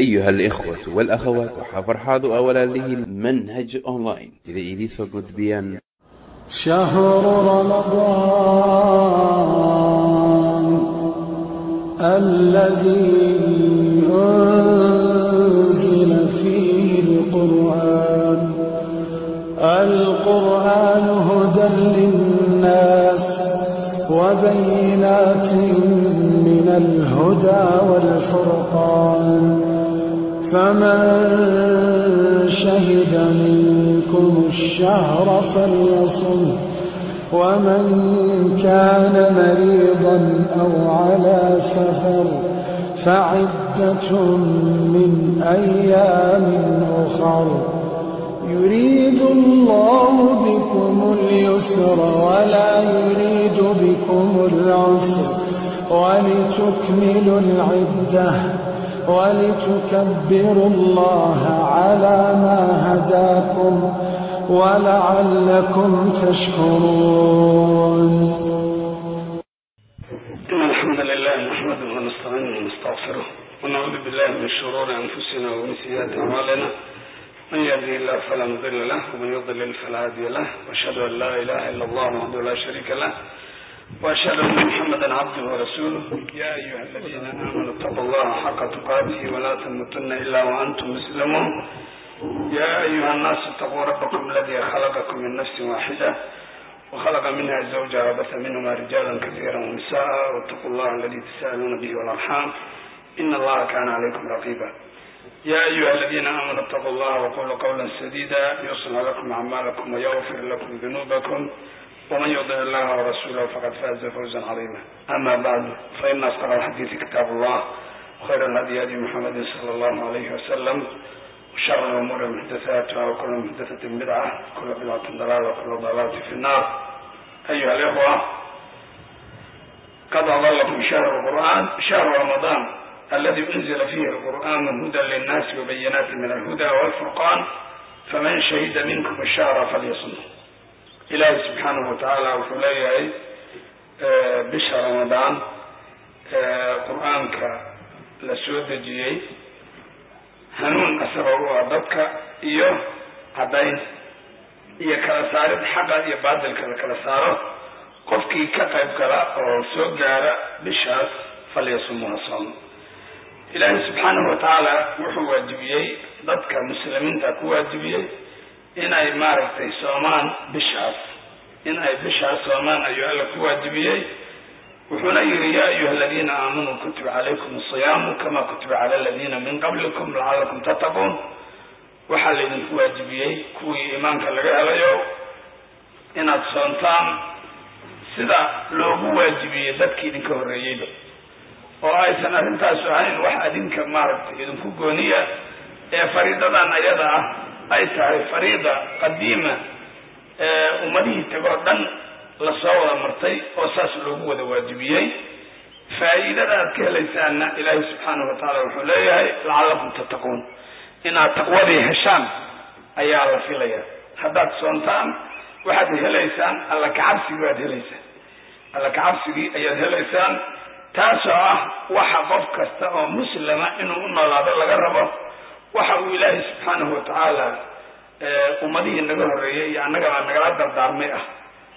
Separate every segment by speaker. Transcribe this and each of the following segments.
Speaker 1: أيها الإخوة والأخوات وحفرحاض أولا له منهج أونلاين إذا إليسو قدبيان
Speaker 2: شهر رمضان الذي أنزل فيه القرآن القرآن هدى للناس وبينات من الهدى والفرقان فمن شهد منكم الشهر فليصم ومن كان مريضا أو على سفر فعدة من أيام أخر يريد الله بكم اليسر ولا يريد بكم العسر ولتكملوا العدة ولتكبروا الله على ما هداكم ولعلكم تشكرون
Speaker 3: إن الحمد لله نحمده ونستعينه ونستغفره ونعوذ بالله من شرور أنفسنا ومن سيئات أعمالنا من يهدي الله فلا مضل له ومن يضلل فلا هادي له واشهد ان لا اله الا الله وحده لا شريك له واشهد ان محمدا عبده ورسوله يا ايها الذين امنوا اتقوا الله حق تقاته ولا تموتن الا وانتم مسلمون يا ايها الناس اتقوا ربكم الذي خلقكم من نفس واحده وخلق منها زوجها وبث منهما رجالا كثيرا ونساء واتقوا الله الذي تسالون به والارحام ان الله كان عليكم رقيبا يا أيها الذين آمنوا اتقوا الله وقولوا قولا سديدا يصلح لكم أعمالكم ويغفر لكم ذنوبكم ومن يطع الله ورسوله فقد فاز فوزا عظيما أما بعد فإن أصدق الحديث كتاب الله وخير الهدي هدي محمد صلى الله عليه وسلم وشر الأمور محدثاتها وكل محدثة بدعة وكل بدعة ضلالة وكل ضلالة في النار أيها الإخوة قد أضلكم شهر القرآن شهر رمضان الذي أنزل فيه القرآن هدى للناس وبينات من الهدى والفرقان فمن شهد منكم الشهر فليصمه إلهي سبحانه وتعالى wuxuu leeyahay bisha ramadaan qur-aanka la soo dejiyey hanuun asagoo u ah dadka iyo caddayn iyo kala saarid xaqa iyo baadilka la kala saaro qofkii ka qayb gala oo soo gaara bishaas falyasumuha soom ilaahay subxaanahu watacaala wuxuu waajibiyey dadka muslimiinta ku waajibiyey inay maaragtay soomaan bishaas in ay bishaas soomaan ayuu alla ku waajibiyey wuxuuna yihi ya ayuha aladiina aamanuu kutiba calaykum asiyaamu kama kutiba cala aladiina min qablikum lacalakum tattaquun waxaa laydinku waajibiyey kuwii iimaanka laga helayo inaad soontaan sida loogu waajibiyey dadkii idinka horreeyeyba oo aysan arrintaasu ahayn wax adinka maaragtay idinku gooniya ee fariidadan ayada ah ay tahay fariida qadiima ee ummadihii tagoo dhan lasoo wada martay oo saas loogu wada waajibiyey faa'iidada aad ka helaysaanna ilaahay subxaanahu watacaala wuxuu leeyahay lacallakum tattaquun inaad taqwadii heshaan ayaa la filaya haddaad soontaan waxaad helaysaan alla kacabsigii waad helaysaan alla kacabsigii ayaad helaysaan taasoo ah waxa qof kasta oo muslima inuu u noolaado laga rabo waxa uu ilaahay subxaanahu watacaala ummadihii naga horreeyey iyo annagaba nagala dardaarmay ah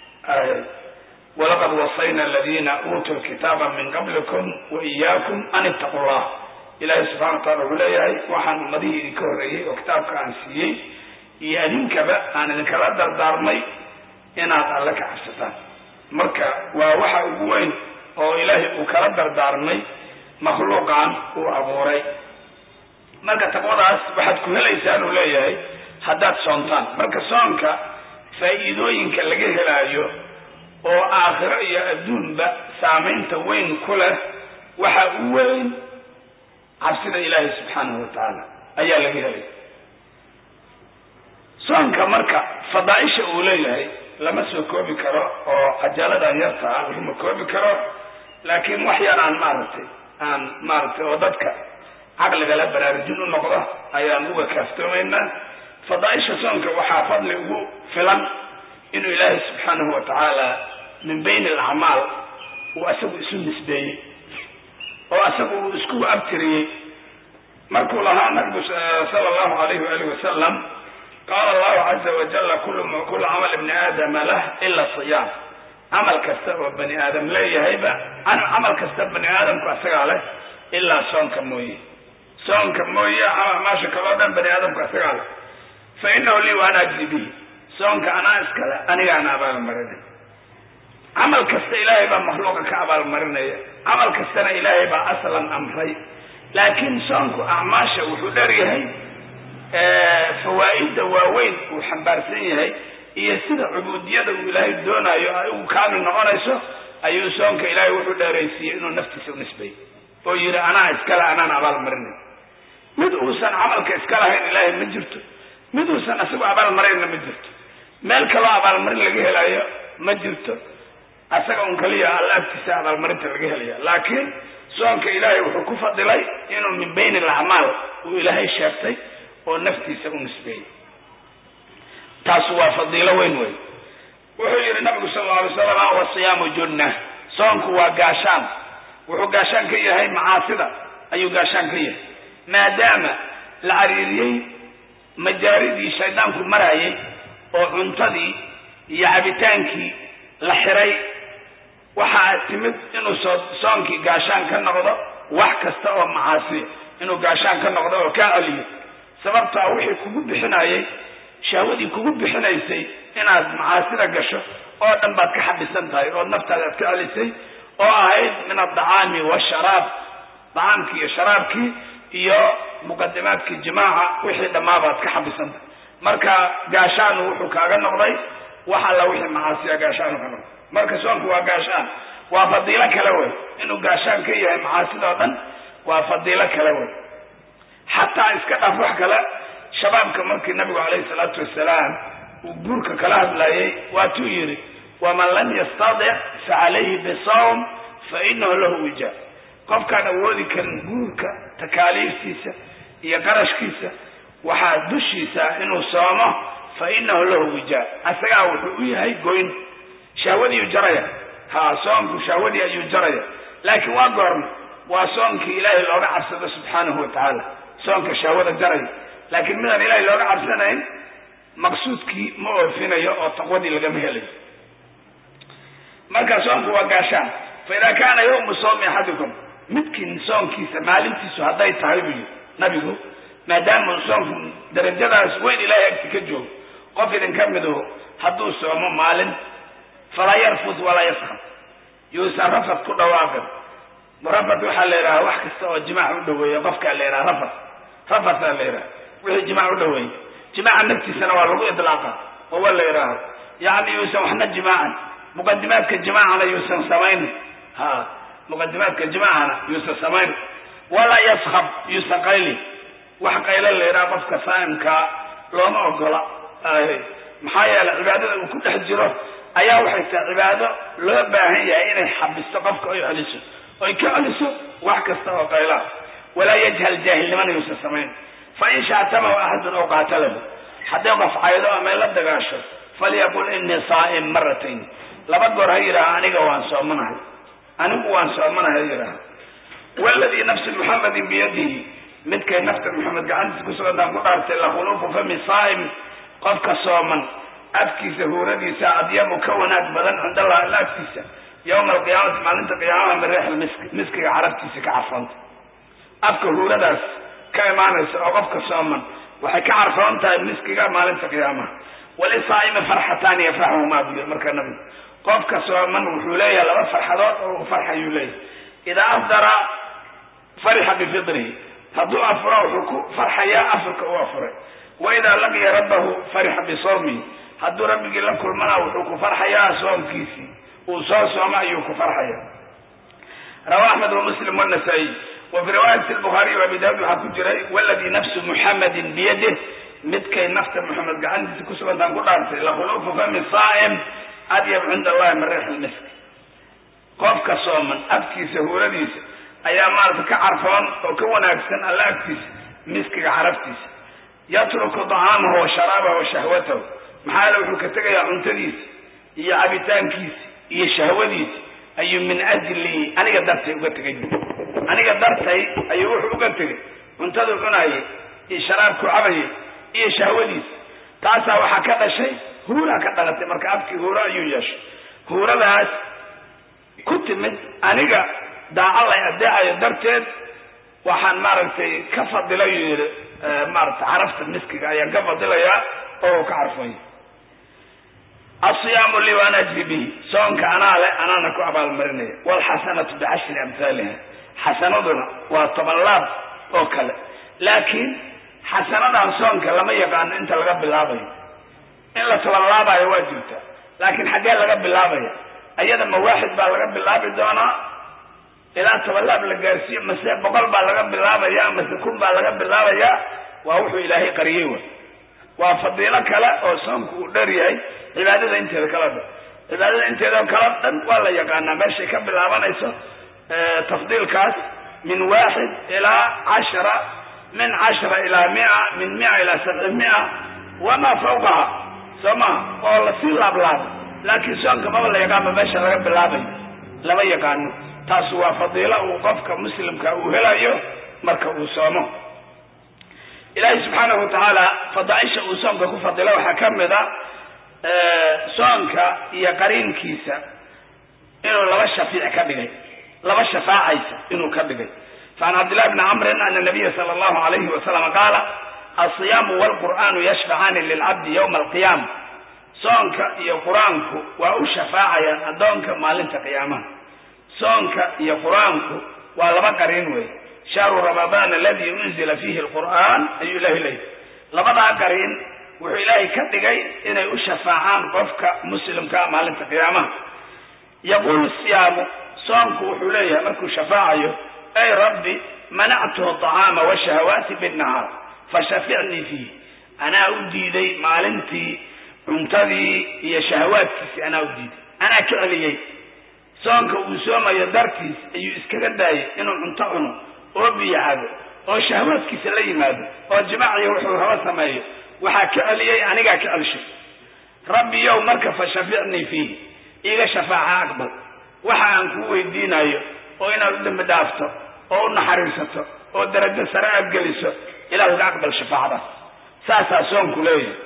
Speaker 3: walaqad wasayna aladiina uutuu lkitaaba min qablikum wa iyaakum an ittaqu llah ilaahay subxana watacala wuxuu leeyahay waxaan ummadihii idinka horreeyey oo kitaabka aan siiyey iyo adinkaba aan idinkala dardaarmay inaad alle ka cabsataan marka waa waxa ugu weyn oo ilaahay uu kala dardaarmay makhluuqan uu abuuray marka taqwadaas waxaad ku helaysaan uu leeyahay haddaad soontaan marka soonka faa'iidooyinka laga helaayo oo aakhiro iyo adduunba saamaynta weyn ku leh waxa u weyn cabsida ilaahay subxaanahu watacaala ayaa laga helaya soonka marka fadaaisha uu leeyahay lama soo koobi karo oo cajaaladan yarta ah laguma koobi karo laakiin wax yar aan maaragtay aan maaragtay oo dadka caqligala baraarujin u noqdo ayaan uga kaaftoomaynaa fadaaisha soonka waxaa fadli ugu filan inuu ilaahay subxaanahu watacaala min bayni alacmaal uu asagu isu nisbeeyey oo asagu uu isku abtiriyey markuu lahaa nabigu sala allahu alayhi waalihi wasalam qaala allahu caza wajala kulu kulu camal ibni aadama lah ila siyaam camal kasta oo bani aadam leeyahayba camal kasta bani aadamku asagaa leh ilaa soonka mooye soonka mooye maasha kaloo dhan bani aadamku asagaa leh fa inahu lii wa ana ajzi bihi soonka anaa iskale anigaana abaalmarinay camal kasta ilaahay baa makhluuqa ka abaalmarinaya camal kastana ilaahay baa aslan amray laakiin soonku acmaasha wuxuu dheer yahay fawaa'idda waaweyn uu xambaarsan yahay iyo sida cubuudiyada uu ilaahay doonayo ay ugu kaamil noqonayso ayuu soonka ilaahay wuxuu dheeraysiiyey inuu naftiisa u nisbeeyo oo yidhi anaa iskale anaan abaalmarinay mid uusan camalka iska lahayn ilaahay ma jirto mid uusan isagu abaalmarinna ma jirto meel kaloo abaalmarin laga helayo ma jirto asaga un kaliya alla agtiisa abaalmarinta laga helaya laakiin soonka ilaahay wuxuu ku fadilay inuu min bayni alacmaal uu ilaahay sheegtay oo naftiisa u nisbeeyey taasu waa fadiilo weyn wey wuxuu yihi nabigu sal alla alay slam wasiyaamu junna soonku waa gaashaan wuxuu gaashaan ka yahay macaasida ayuu gaashaan ka yahay maadaama la cariiriyey majaaridii shaydaanku maraayay oo cuntadii iyo cabitaankii la xiray waxaa timid inuu soo soonkii gaashaan ka noqdo wax kasta oo macaasiya inuu gaashaan ka noqdo oo kaa celiyo sababtaa wixii kugu bixinayay shahwadii kugu bixinaysay inaad macaasida gasho oo dhan baad ka xabisan tahay oo naftaada aad ka celisay oo ahayd min adacaami washaraab dacaamkii iyo sharaabkii iyo muqadimaadkii jimaaca wixii dhammaabaad ka xabisan tahay marka gaashaanu wuxuu kaaga noqday wax alla wixii macaasiya gaashaanu ka noqday marka soonku waa gaashaan waa fadiilo kale wey inuu gaashaan ka yahay macaasida oo dhan waa fadiilo kale wey xataa iska dhaaf wax kale shabaabka markii nabigu calayhi salaatu wasalaam uu guurka kala hadlayay waatuu yidhi waman lam yastadic fa calayhi bisawm fa inahu lahu wija qofkaan awoodi karin guurka takaaliiftiisa iyo qarashkiisa waxaa dushiisa inuu soomo fa inahu lahu wija asagaa wuxuu u yahay goyn shahwadiiyu jaraya ha soonku shahwadii ayuu jaraya laakiin waa goorma waa soonkii ilaahay looga cabsado subxaanahu wa tacaala soonka shahwada jaraya laakiin midaan ilaahay looga cabsanayn maqsuudkii ma oofinayo oo taqwadii lagama helayo marka soonku waa gaashaan fa idaa kaana yawmu soomi axadikum midkiin soonkiisa maalintiisu hadday tahay buu yidhi nabigu maadaama soonku darajadaas weyn ilaahay agti ka joogo qof idinka miduhu hadduu soomo maalin falaa yarfud walaa yaskab yuusan rafad ku dhawaaqin rafad waxaa la yidhaha wax kasta oo jimaac u dhaweeya qofkaa la yidhaha rafad rafadaa la yidhaha wixii jimaac u dhaweeya jimaaca naftiisana waa lagu idlaaqa oo waa la yidhaaha yacni yuusan waxna jimaacan muqadimaadka jimaacana yuusan samaynin ha muqadimaadka jimaacana yuusan samaynin walaa yaskab yuusan qaylin wax qaylo la yidhaha qofka saa'imkaa looma ogola maxaa yeelay cibaadada uu ku dhex jiro ayaa waxay tahay cibaado loo baahan yahay inay xabisto qofka oy celiso oy ka celiso wax kasta oo qaylaha walaa yajhal jaahilnimana yuusan samayn fa in shaatamahu axadun oo qaatalahu hadday qof caydo ama la dagaasho falyaqul inii saa'im maratayn laba goor ha yidhaaha aniga waan soomanahay anigu waan soomanahay ha yidhaaha waladii nafsi muxamedin biyadihi midkay nafta maxamed gacantiisa kusugantaan ku dhaartay lakhuluufu fami saa'im qofka sooman afkiisa huuradiisa adyabu ka wanaag badan cinda allah alla agtiisa yowma alqiyaamati maalinta qiyaamaha min reex misk miskiga carabtiisa ka carfoonta afka huuradaas ka imaanaysa oo qofka sooman waxay ka carfoon tahay miskiga maalinta qiyaamaha walisaa'imi farxataani yafraxuhumaa buu yiri markaa nabigu qofka sooman wuxuu leeyahay laba farxadood oo uu farxayuu leeyahay idaa afdara farixa bifidrihi hadduu afuro wuxuu ku farxayaa afurka uu afuray wa idaa laqiya rabbahu farixa bisawmihi hadduu rabbigii la kulmana wuxuu ku farxayaa soomkiisii uu soo sooma ayuu ku farxaya rawa axmed wamuslim wanasaa-iy wa fii riwaayati lbukhaariy wa abi daawud waxaa ku jiray waladii nafsu muxamedin biyadih midkay nafta moxamed gacantiisa kusugantaan ku dhaartay lakhuluufu fami saa'im adyab cinda allahi min riix lmisk qofka sooman afkiisa huuradiisa ayaa maarata ka carfoon oo ka wanaagsan alla agtiisa miskiga caraftiisa yatruku dacaamahu wa sharaabahu wa shahwatahu maxaa yeele wuxuu ka tegayaa cuntadiisa iyo cabitaankiisa iyo shahwadiisa ayuu min ajli aniga dartay uga tegay aniga dartay ayuu wuxuu uga tegay cuntadu cunayay iyo sharaabku cabayay iyo shahwadiis taasaa waxaa ka dhashay huuraa ka dhalatay marka abkii huuro ayuu yeeshay huuradaas ku timid aniga daaca lay adeecayo darteed waxaan maaragtay ka fadilay yuu yidhi maaragtay carafta miskiga ayaan ka fadilayaa oo uu ka carfaya asiyaamu lii waan ajri bihi soonka anaa le anaana ku abaalmarinaya waalxasanatu bicashri amhaaliha xasanaduna waa toban laab oo kale laakiin xasanadan soonka lama yaqaano inta laga bilaabayo in la toban laabayo waa jirta laakiin xaggee laga bilaabaya ayada ma waaxid baa laga bilaabi doonaa ilaa toban laab la gaarsiiyo mase boqol baa laga bilaabaya mase kun baa laga bilaabaya waa wuxuu ilaahay qariyey wa waa fadiilo kale oo soonku uu dher yahay cibaadada inteeda kala dhan cibaadada inteeda kala dhan waa la yaqaanaa meeshay ka bilaabanayso tafdiilkaas min waaxid ilaa cashara min cashara ilaa mia min mia ilaa sabci mia wamaa fawqaha soo maha oo lasii laablaabo laakiin soonka maba la yaqaanba meesha laga bilaabayo lama yaqaano taasu waa fadiilo uu qofka muslimka uu helayo marka uu soomo ilaahay subxaanahu watacaala fadaaisha uu soonka ku fadilo waxaa ka mid a soonka iyo qariinkiisa inuu laba shafiic ka dhigay laba shafaacaysa inuu ka dhigay facan cabdillahi bni camrin ana nabiya sala allahu alayhi wasalam qaala alsiyaamu waalqur'aanu yashfacaani lilcabdi yowma alqiyaama soonka iyo qur-aanku waa u shafaacayaan addoonka maalinta qiyaamaha soonka iyo qur-aanku waa laba qariin wey shahru ramadaan aladi unzila fiihi alqur'aan ayuu ilahay leeyahy labadaa qariin wuxuu ilaahay ka dhigay inay u shafaacaan qofka muslimkaa maalinta qiyaamaha yaquulu siyaamu soonku wuxuu leeyahay markuu shafaacayo ay rabbi manactuhu acaama washahawaati binnahaar fashaficnii fiih anaa u diiday maalintii cuntadii iyo shahawaadkiisii anaa u diiday anaa ka celiyey soonka uu soomayo dartiis ayuu iskaga daayay inuu cunto cuno oo biyo cabo oo shahawaadkiisa la yimaado oo jimaaciyo wuxuu raba sameeyo waxaa ka celiyey anigaa ka celshay rabbi yow marka fashaficnii fiih iga shafaaca aqbal waxa aan kuu weydiinayo oo inaad u dambi dhaafto oo u naxariisato oo darajo sare aad geliso ilahu ga aqbal shafaacadaas saasaa soonku leeyahay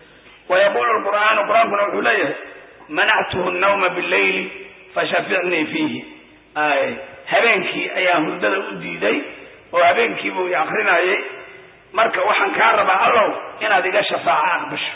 Speaker 3: wa yaquulu lqur'aanu qur-aankuna wuxuu leeyahay manactuhu nawma billayli fashaficnii fiihi ay habeenkii ayaa hurdada u diiday oo habeenkiibuu i akrinayay marka waxaan kaa rabaa allow inaad iga shafaaco aqbasho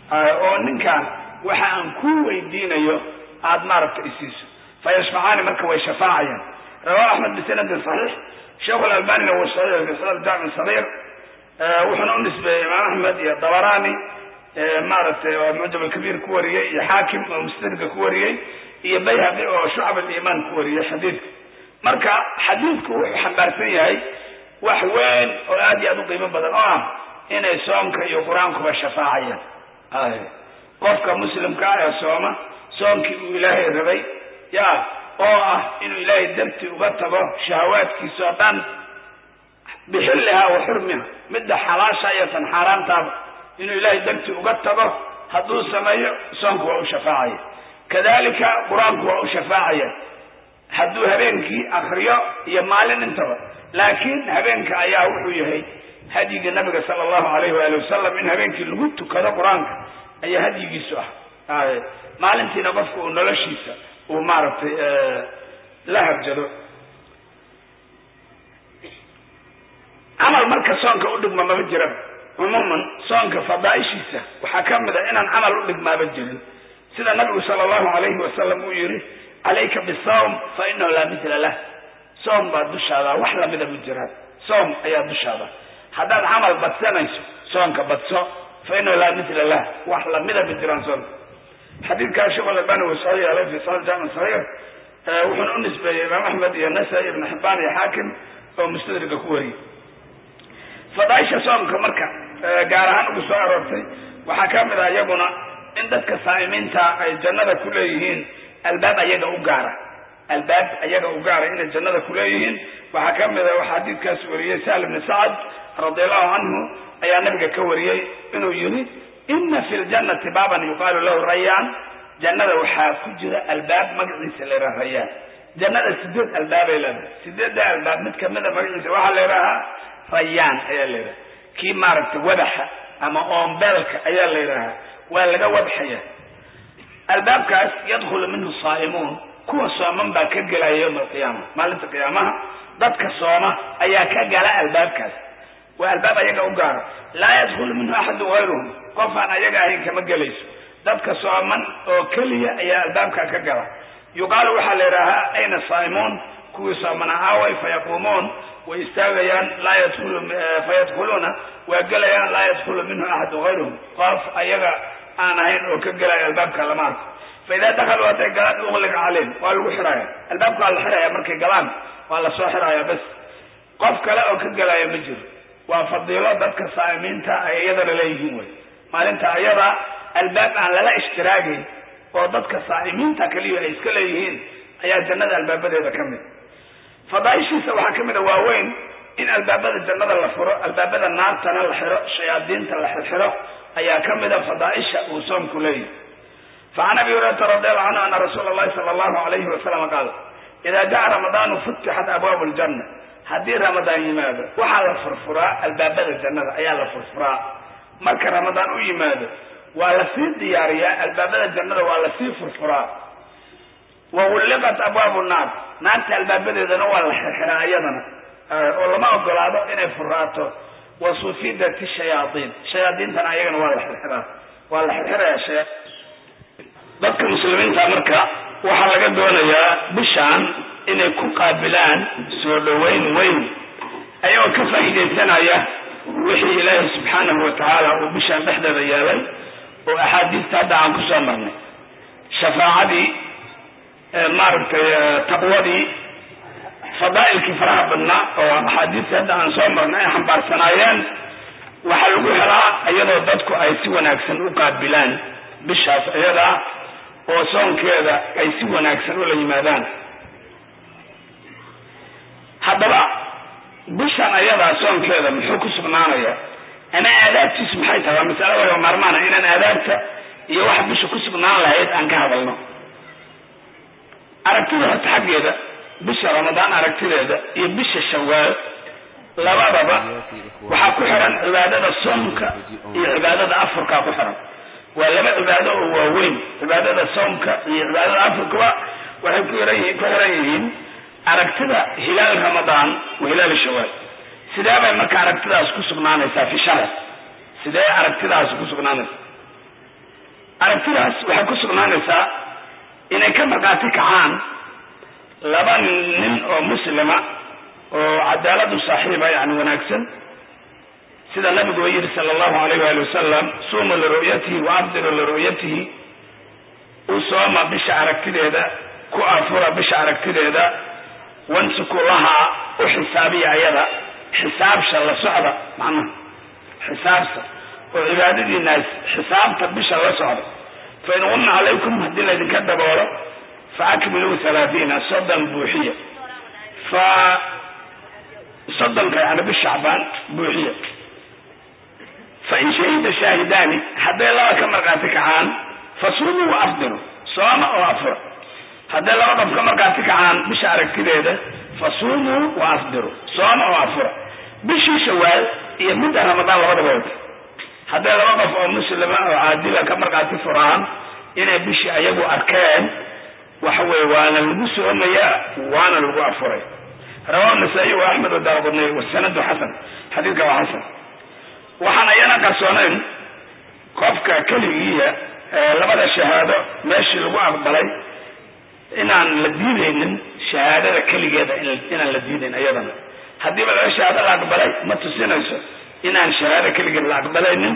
Speaker 3: oo ninkaan waxa aan kuu weydiinayo aada maaragta isiiso fayashfacaani marka way shafaacayaan rawahu axmed bisanadin saxiix sheekhu lalbanina wuu saxiix fi sanad jaami sagiir wuxuuna u nisbeeyey imaam axmed iyo dabarani maaragtay oo mucjam alkabiir ku wariyey iyo xaakim oo mustadrika ku wariyey iyo bayhaqi oo shucab aliimaan ku wariyey xadiidka marka xadiidku wuxuu xambaarsan yahay wax weyn oo aad iyo aad u qiimo badan oo ah inay soonka iyo qur-aankuba shafaacayaan qofka muslimka ah ee sooma soonkii uu ilaahay rabay ya oo ah inuu ilaahay dartii uga tago shahawaadkiisa oo dhan bixilliha wa xurmiha midda xalaasha iyo tan xaaraantaaba inuu ilaahay dartii uga tago hadduu sameeyo soonku waa u shafaacaya kadalika qur-aanku waa u shafaacaya hadduu habeenkii akriyo iyo maalin intaba laakiin habeenka ayaa wuxuu yahay hadyiga nabiga sala allahu alayhi waali wasalam in habeenkii lagu tukado qur-aanka ayaa hadyigiisu ah maalintiina qofka uu noloshiisa uu maaragtay la harjado camal marka soonka u dhigma maba jiraba cumuuman soonka fadaaishiisa waxaa ka mid a inaan camal u dhigmaaba jirin sida nabigu sala allahu alayhi wasalam uu yihi calayka bisawm fa inahu laa mithla lah soom baa dushaada wax lamida ma jiraan soom ayaa dushaada haddaad camal badsanayso soonka badso fa inahu laa mithla lah wax lamida ma jiraan soonka xadiidkaa sheekh albani wuu soo yeelay fi saxiix jaamic saxiix wuxuuna u nisbeeyey imaam axmed iyo nasai ibn xibaan iyo xaakim oo mustadrika ku wariyey fadaaisha soomka marka gaar ahaan ugu soo aroortay waxaa ka mid ah iyaguna in dadka saa'imiinta ay jannada ku leeyihiin albaab ayaga u gaara albaab ayaga u gaara inay jannada ku leeyihiin waxaa ka mid a waxaa xadiidkaas wariyey sahl ibni sacad radiallahu canhu ayaa nabiga ka wariyey inuu yihi ina fi ljannati baaban yuqaalu lahu rayaan jannada waxaa ku jira albaab magaciisa la yidhaha rayaan jannada sideed albaabay leedahay sideedda albaab mid kamida magaciisa waxaa la yidhahaa rayaan ayaa la yidhaha kii maaragtay wadaxa ama oombeelka ayaa la yidhaahaa waa laga wadxaya albaabkaas yadkhulu minhu saa'imuun kuwa sooman baa ka gelaya yowma alqiyaama maalinta qiyaamaha dadka sooma ayaa ka gala albaabkaas waa albaab ayaga u gaara laa yadkhulu minhu axadun hayruhum qof aan ayaga ahayn kama gelayso dadka sooman oo keliya ayaa albaabkaa ka gala yuqaalu waxaa la yidhaahaa ayna saa'imuun kuwii soomana aaway fayaquumuun way istaagayaan laa yadkhulu fayadkhuluuna waa gelayaan laa yadkhulu minhu axadun hayruhum qof ayaga aan ahayn oo ka gelaya albaabka lama arko fa idaa dakaluu hadday galaan ugliqa calayhim waa lagu xiraya albaabka waa la xiraya markay galaan waa lasoo xiraya bas qof kale oo ka gelaya ma jiro waa fadiilo dadka saa'imiinta ay iyadana leeyihiin wey maalinta ayada albaab aan lala ishtiraagayn oo dadka saa'imiinta kaliya ay iska leeyihiin ayaa jannada albaabadeeda ka mid fadaaishiisa waxaa ka mid a waaweyn in albaabada jannada la furo albaabada naartana la xiro shayaadiinta la xirxiro ayaa ka mid a fadaaisha uu soomku leeyahy facan abi hurayrata radiallahu canhu ana rasuula allahi sala allahu alayhi wasalam qaal idaa jaa ramadaanu futixat abwaabu ljanna haddii ramadaan yimaado waxaa la furfuraa albaabada jannada ayaa la furfuraa marka ramadaan u yimaado waa lasii diyaariyaa albaabada jannada waa lasii furfuraa wa gulliqat abwaabu naar naarta albaabadeedana waa la xirxiraa iyadana oo lama ogolaado inay furaato wa sufidat shayaaiin shayaadiintana ayagana waa la xirxiraa waa la xirxirayaa shaya dadka muslimiinta marka waxaa laga doonayaa bishaan inay ku qaabilaan soo dhoweyn weyn ayagoo ka faa'iidaysanaya wixii ilaahay subxaanahu watacaala uu bishaan dhexdeeda yeelay oo axaadiista hadda aan kusoo marnay shafaacadii maaragtay taqwadii fadaa'ilkii faraha badnaa oo axaadiista hadda aan soo marnay ay xambaarsanaayeen waxaa lagu helaa iyadoo dadku ay si wanaagsan u qaabilaan bishaas iyadaa oo soonkeeda ay si wanaagsan ula yimaadaan haddaba bishan ayadaa soonkeeda muxuu ku sugnaanaya ama aadaabtiisu maxay tahay waa masalo laga maarmaana inaan aadaabta iyo wax bisha ku sugnaan lahayd aan ka hadalno aragtida horta xaggeeda bisha ramadaan aragtideeda iyo bisha shawaal labadaba waxaa ku xiran cibaadada soomka iyo cibaadada afurkaa ku xiran waa laba cibaado oo waaweyn cibaadada soomka iyo cibaadada afurkaba waxay ku xiran ku xiran yihiin aragtida hilaal ramadaan wa hilaal shawaal sidee bay marka aragtidaas ku sugnaanaysaa fi shar sidee aragtidaas ku sugnaanaysaa aragtidaas waxay ku sugnaanaysaa inay ka markhaati kacaan laba nin oo muslima oo cadaaladu saaxiiba yani wanaagsan sida nabigu u yidhi sala allahu alayh waali wasalam suumuu liru'yatihi wa afdiru liru'yatihi u sooma bisha aragtideeda ku afura bisha aragtideeda wansuku lahaa u xisaabiya ayada xisaabsha la socda macnaha xisaabta oo cibaadadiinaas xisaabta bisha la socda fa in qumna calaykum haddii laydinka daboolo fa akmiluu halaatiina soddon buuxiya fa soddonka yani bish shacbaan buuxiya fa in shahida shaahidaani hadday laba ka markhaati kacaan fa suumuu wa afdiru sooma oo afura hadday laba qof ka markhaati kacaan bisha aragtideeda fa suumuu wa afdiru sooma oo afura bishii shawaal iyo midda ramadaan labadaba wata hadday laba qof oo muslima oo caadila ka markhaati furaan inay bishii ayagu arkeen waxa weye waana lagu soomayaa waana lagu afuray rawahu nasaa-iy wa axmed wadaaqudnay wasanadu xasan xadiidka waa xasan waxaan ayana qarsoonayn qofka keligiiya labada shahaado meeshii lagu aqbalay inaan la diidaynin shahaadada keligeeda inaan la diidayn iyadana haddiiba laba shahaado la aqbalay ma tusinayso inaan shahaado keligeed la aqbalaynin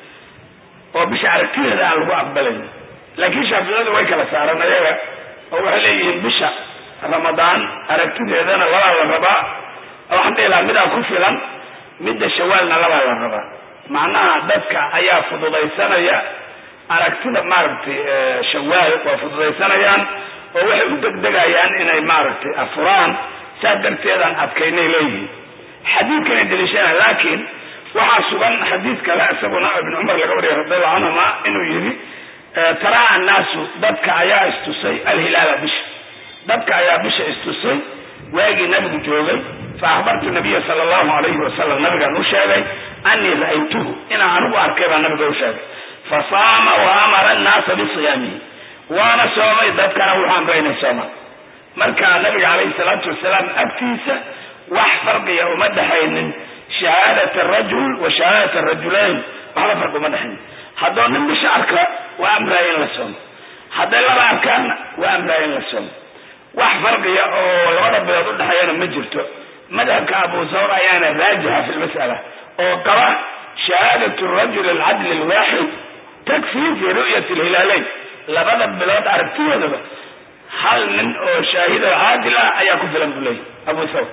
Speaker 3: oo bisha aragtideeda aan lagu aqbalaynin laakiin shaaficiyadu way kala saaraan ayaga oo waxay leeyihiin bisha ramadaan aragtideedana labaa la rabaa waxaan dhihi lahaa midaa ku filan midda shawaalna labaa la rabaa macnaha dadka ayaa fududaysanaya aragtida maaragtay shawaal waa fududaysanayaan oo waxay u degdegayaan inay maaragtay afuraan saas darteedaan adkaynay leeyihiin xadiidkanay daliishanaya laakiin waxaa sugan xadiid kale isaguna ibn cumar laga wariyay radiallahu canhuma inuu yidhi taraa annaasu dadka ayaa istusay alhilaala bisha dadka ayaa bisha istusay waagii nabigu joogay fa akhbartu nabiya sala allahu alayhi wasalam nabigaan u sheegay anii ra'aytuhu inaan anigu arkay baa nabiga u sheegay fa saama wa amara annaasa bisiyaamihi waana soomay dadkana wuxuu amray inay soomaan marka nabiga calayhi salaatu wasalaam agtiisa wax farqiya uma dhexaynin shahaadat arajul wa shahaadat arajulayn waxba farqi uma dhexaynin haddoo nin bisha arka waa amraya in la soomo hadday laba arkaanna waa amraya in la soomo wax farqiya oo labada bilood udhexeeyana ma jirto madhabka abu sawr ayaana raajixa fi lmas'ala oo qaba shahaadat rajul alcadli alwaaxid takfii fi ru'yati alhilaaleyn labada bilood aragtidoodaba hal nin oo shaahid oo caadil ah ayaa ku filan buu leeyahy abu thawr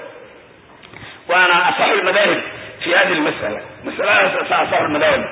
Speaker 3: waana asaxu lmadaahib fi hadi lmas'ala masaladaas asa asaxu lmadaahib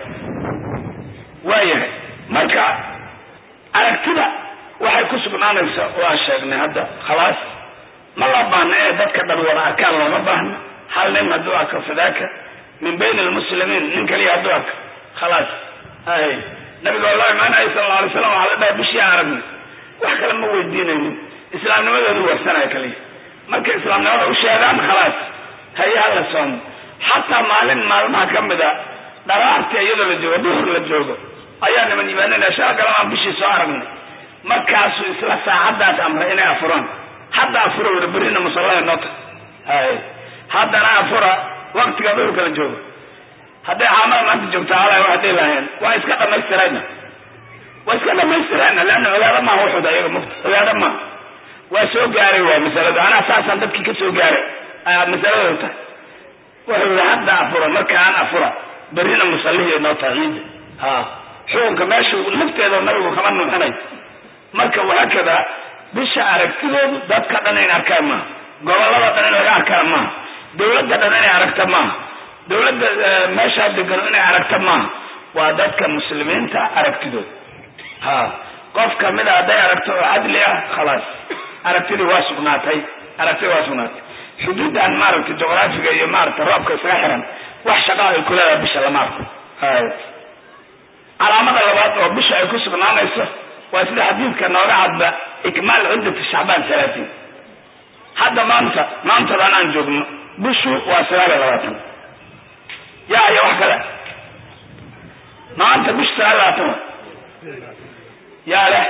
Speaker 3: waayahay marka aragtida waxay ku sugnaanaysa waa sheegnay hadda khalaas ma loo baahna ee dadka dhan wada arkaan looma baahna hal nin hadduu arko fadaaka min bayn almuslimiin nin kaliya hadduu arko khalaas ay nabiga oo loo imaanaya sala alla alay slam waxaa la dhahay bishii aragnay wax kale ma weydiinaynin islaamnimadoodu warsanaya kaliya markay islaamnimada u sheegaan khalaas haye hala soomo xataa maalin maalmaha ka mid a dharaartii iyadoo la joogo duhur la joogo ayaa niman yimaanina shala galan aan bishii soo aragnay markaasuu isla saacaddaas amray inay afuraan hadda afura wada berrina musallada noo tahay hay haddana afura waktiga duhurka la joogo hadday caamada maanta joogta ala waxay dhihi lahayeen waa iska dhamaystirayna waa iska dhamaystirayna leanna cibaado maaha wuxuda iyaga mugta cibaado maaha waa soo gaaray waa masalada anaa saasaan dadkii ka soo gaaray masaladooda tahay wuxuu yihi hadda afura marka aan afura berrina musallihii noo tahay ciidda ha xukunka meeshu lafteeda nabigu kama nuuxinay marka wahaakada bisha aragtidoodu dadka dhan in arkaan maaha gobolada dhan in laga arkaan maaha dawladda dhan inay aragta maaha dawladda meeshaa degano inay aragta maaha waa dadka muslimiinta aragtidooda ha qof kamida hadday aragto oo cadli ah khalaas aragtidii waa sugnaatay aragtidii waa sugnaatay xuduudan maaragtay juqraafiga iyo maaragtay roobka isaga xiran wax shaqaa ay ku leedahay bisha lama arko hay calaamada labaad oo bisha ay ku sugnaanayso waa sida xadiidka nooga cadba ikmaal ciddati shacbaan salaatiin hadda maanta maantadan aan joogno bishu waa sagaal iyo labaatan yaa iyo wax kale maanta bishu sagaal iyo labaatan yaa leh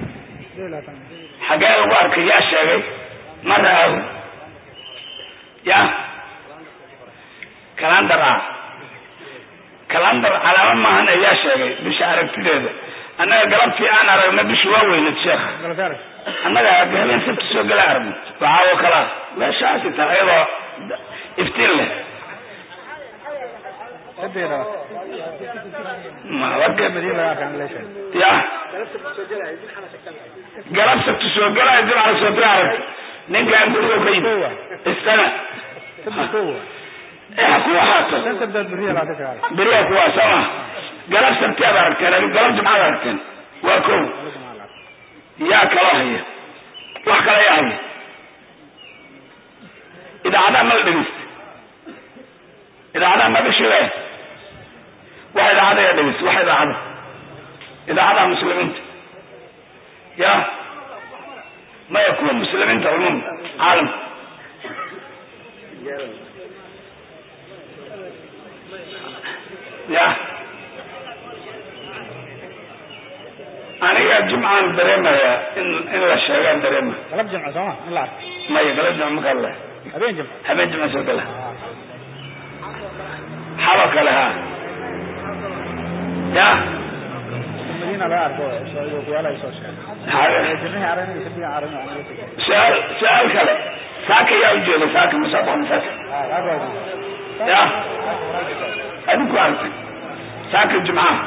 Speaker 3: xagee lagu arkay yaa sheegay ma raago ya kalandar ah kalandar calaamo maahan ayaa sheegay bisha aragtideeda annaga galabtii aan aragna bishu waa weynad sheekha annaga habeen sabti soo gala aragno waxaawo kalaa meeshaasi tahay iyadoo iftiin leh ya galab sabti soo galay jimca soo gala aragta ninkaan guriga ka yimi istana ha ku ahaato beriya kuwaa sooma galab sabti aad aragteen galab jimcaad aragteen waa ko yaa kaloo haya wax kala yaa haya idaacadaha ma la dhegeysta idaacadaha ma dhishile wax idaacada yaa dhegeysta wax idaacada idaacadaha muslimiinta ya maya kuwa muslimiinta cumuum caalamka ya aniga jumcaan dareemaya in in la sheegaan dareema
Speaker 4: galab jimco sooma in la arko
Speaker 3: maya galab jimca ma kale
Speaker 4: habeen jimco
Speaker 3: habeen jimca soo gala xalo kale ha ya
Speaker 4: madiina laga arko kuyaala ay soo sheegay jirnihi aragna sabbiga aragna
Speaker 3: su-aal su-aal kale saaka yaa ujeeda saaka musaabaqa saaka ya adinku aragtay saaka jimcaha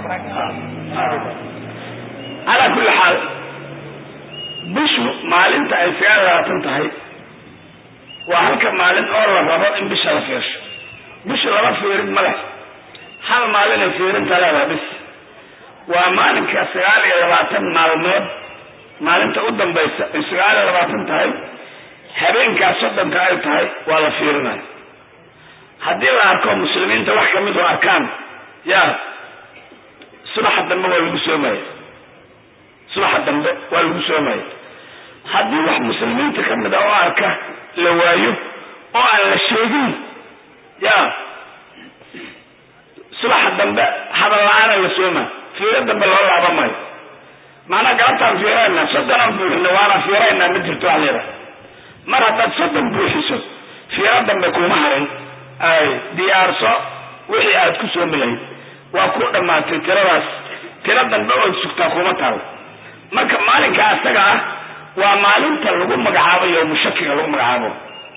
Speaker 3: calaa kulli xaal bishu maalinta ay sagaal labaatan tahay waa halka maalin oo la rabo in bisha la fiirsho bishu laba fiirin ma leh hal maalinay fiirinta leedaha bis waa maalinka sagaal iyo labaatan maalmood maalinta u dambaysa ay sagaal iyo labaatan tahay habeenkaas soddonka ay tahay waa la fiirinayo haddii la arko muslimiinta wax kamid oo arkaan ya subaxa dambe waa lagu soomaya subaxa dambe waa lagu soomaya haddii wax muslimiinta kamid a oo arka la waayo oo aan la sheegin ya subaxa dambe hadal la-aana la sooma fiiro dambe loo laaba maayo maanaa galabtaan fiirayna soddonaan buuxino waana fiiraynaa ma jirto wax layidhaha mar haddaad soddon buuxiso fiiro dambe kuma harin ay diyaarso wixii aad ku soomi lahayd waa ku dhammaatay tiradaas tiro dambe ood sugtaa kuma taalo marka maalinka asaga ah waa maalinta lagu magacaabo yowmushakiga lagu magacaabo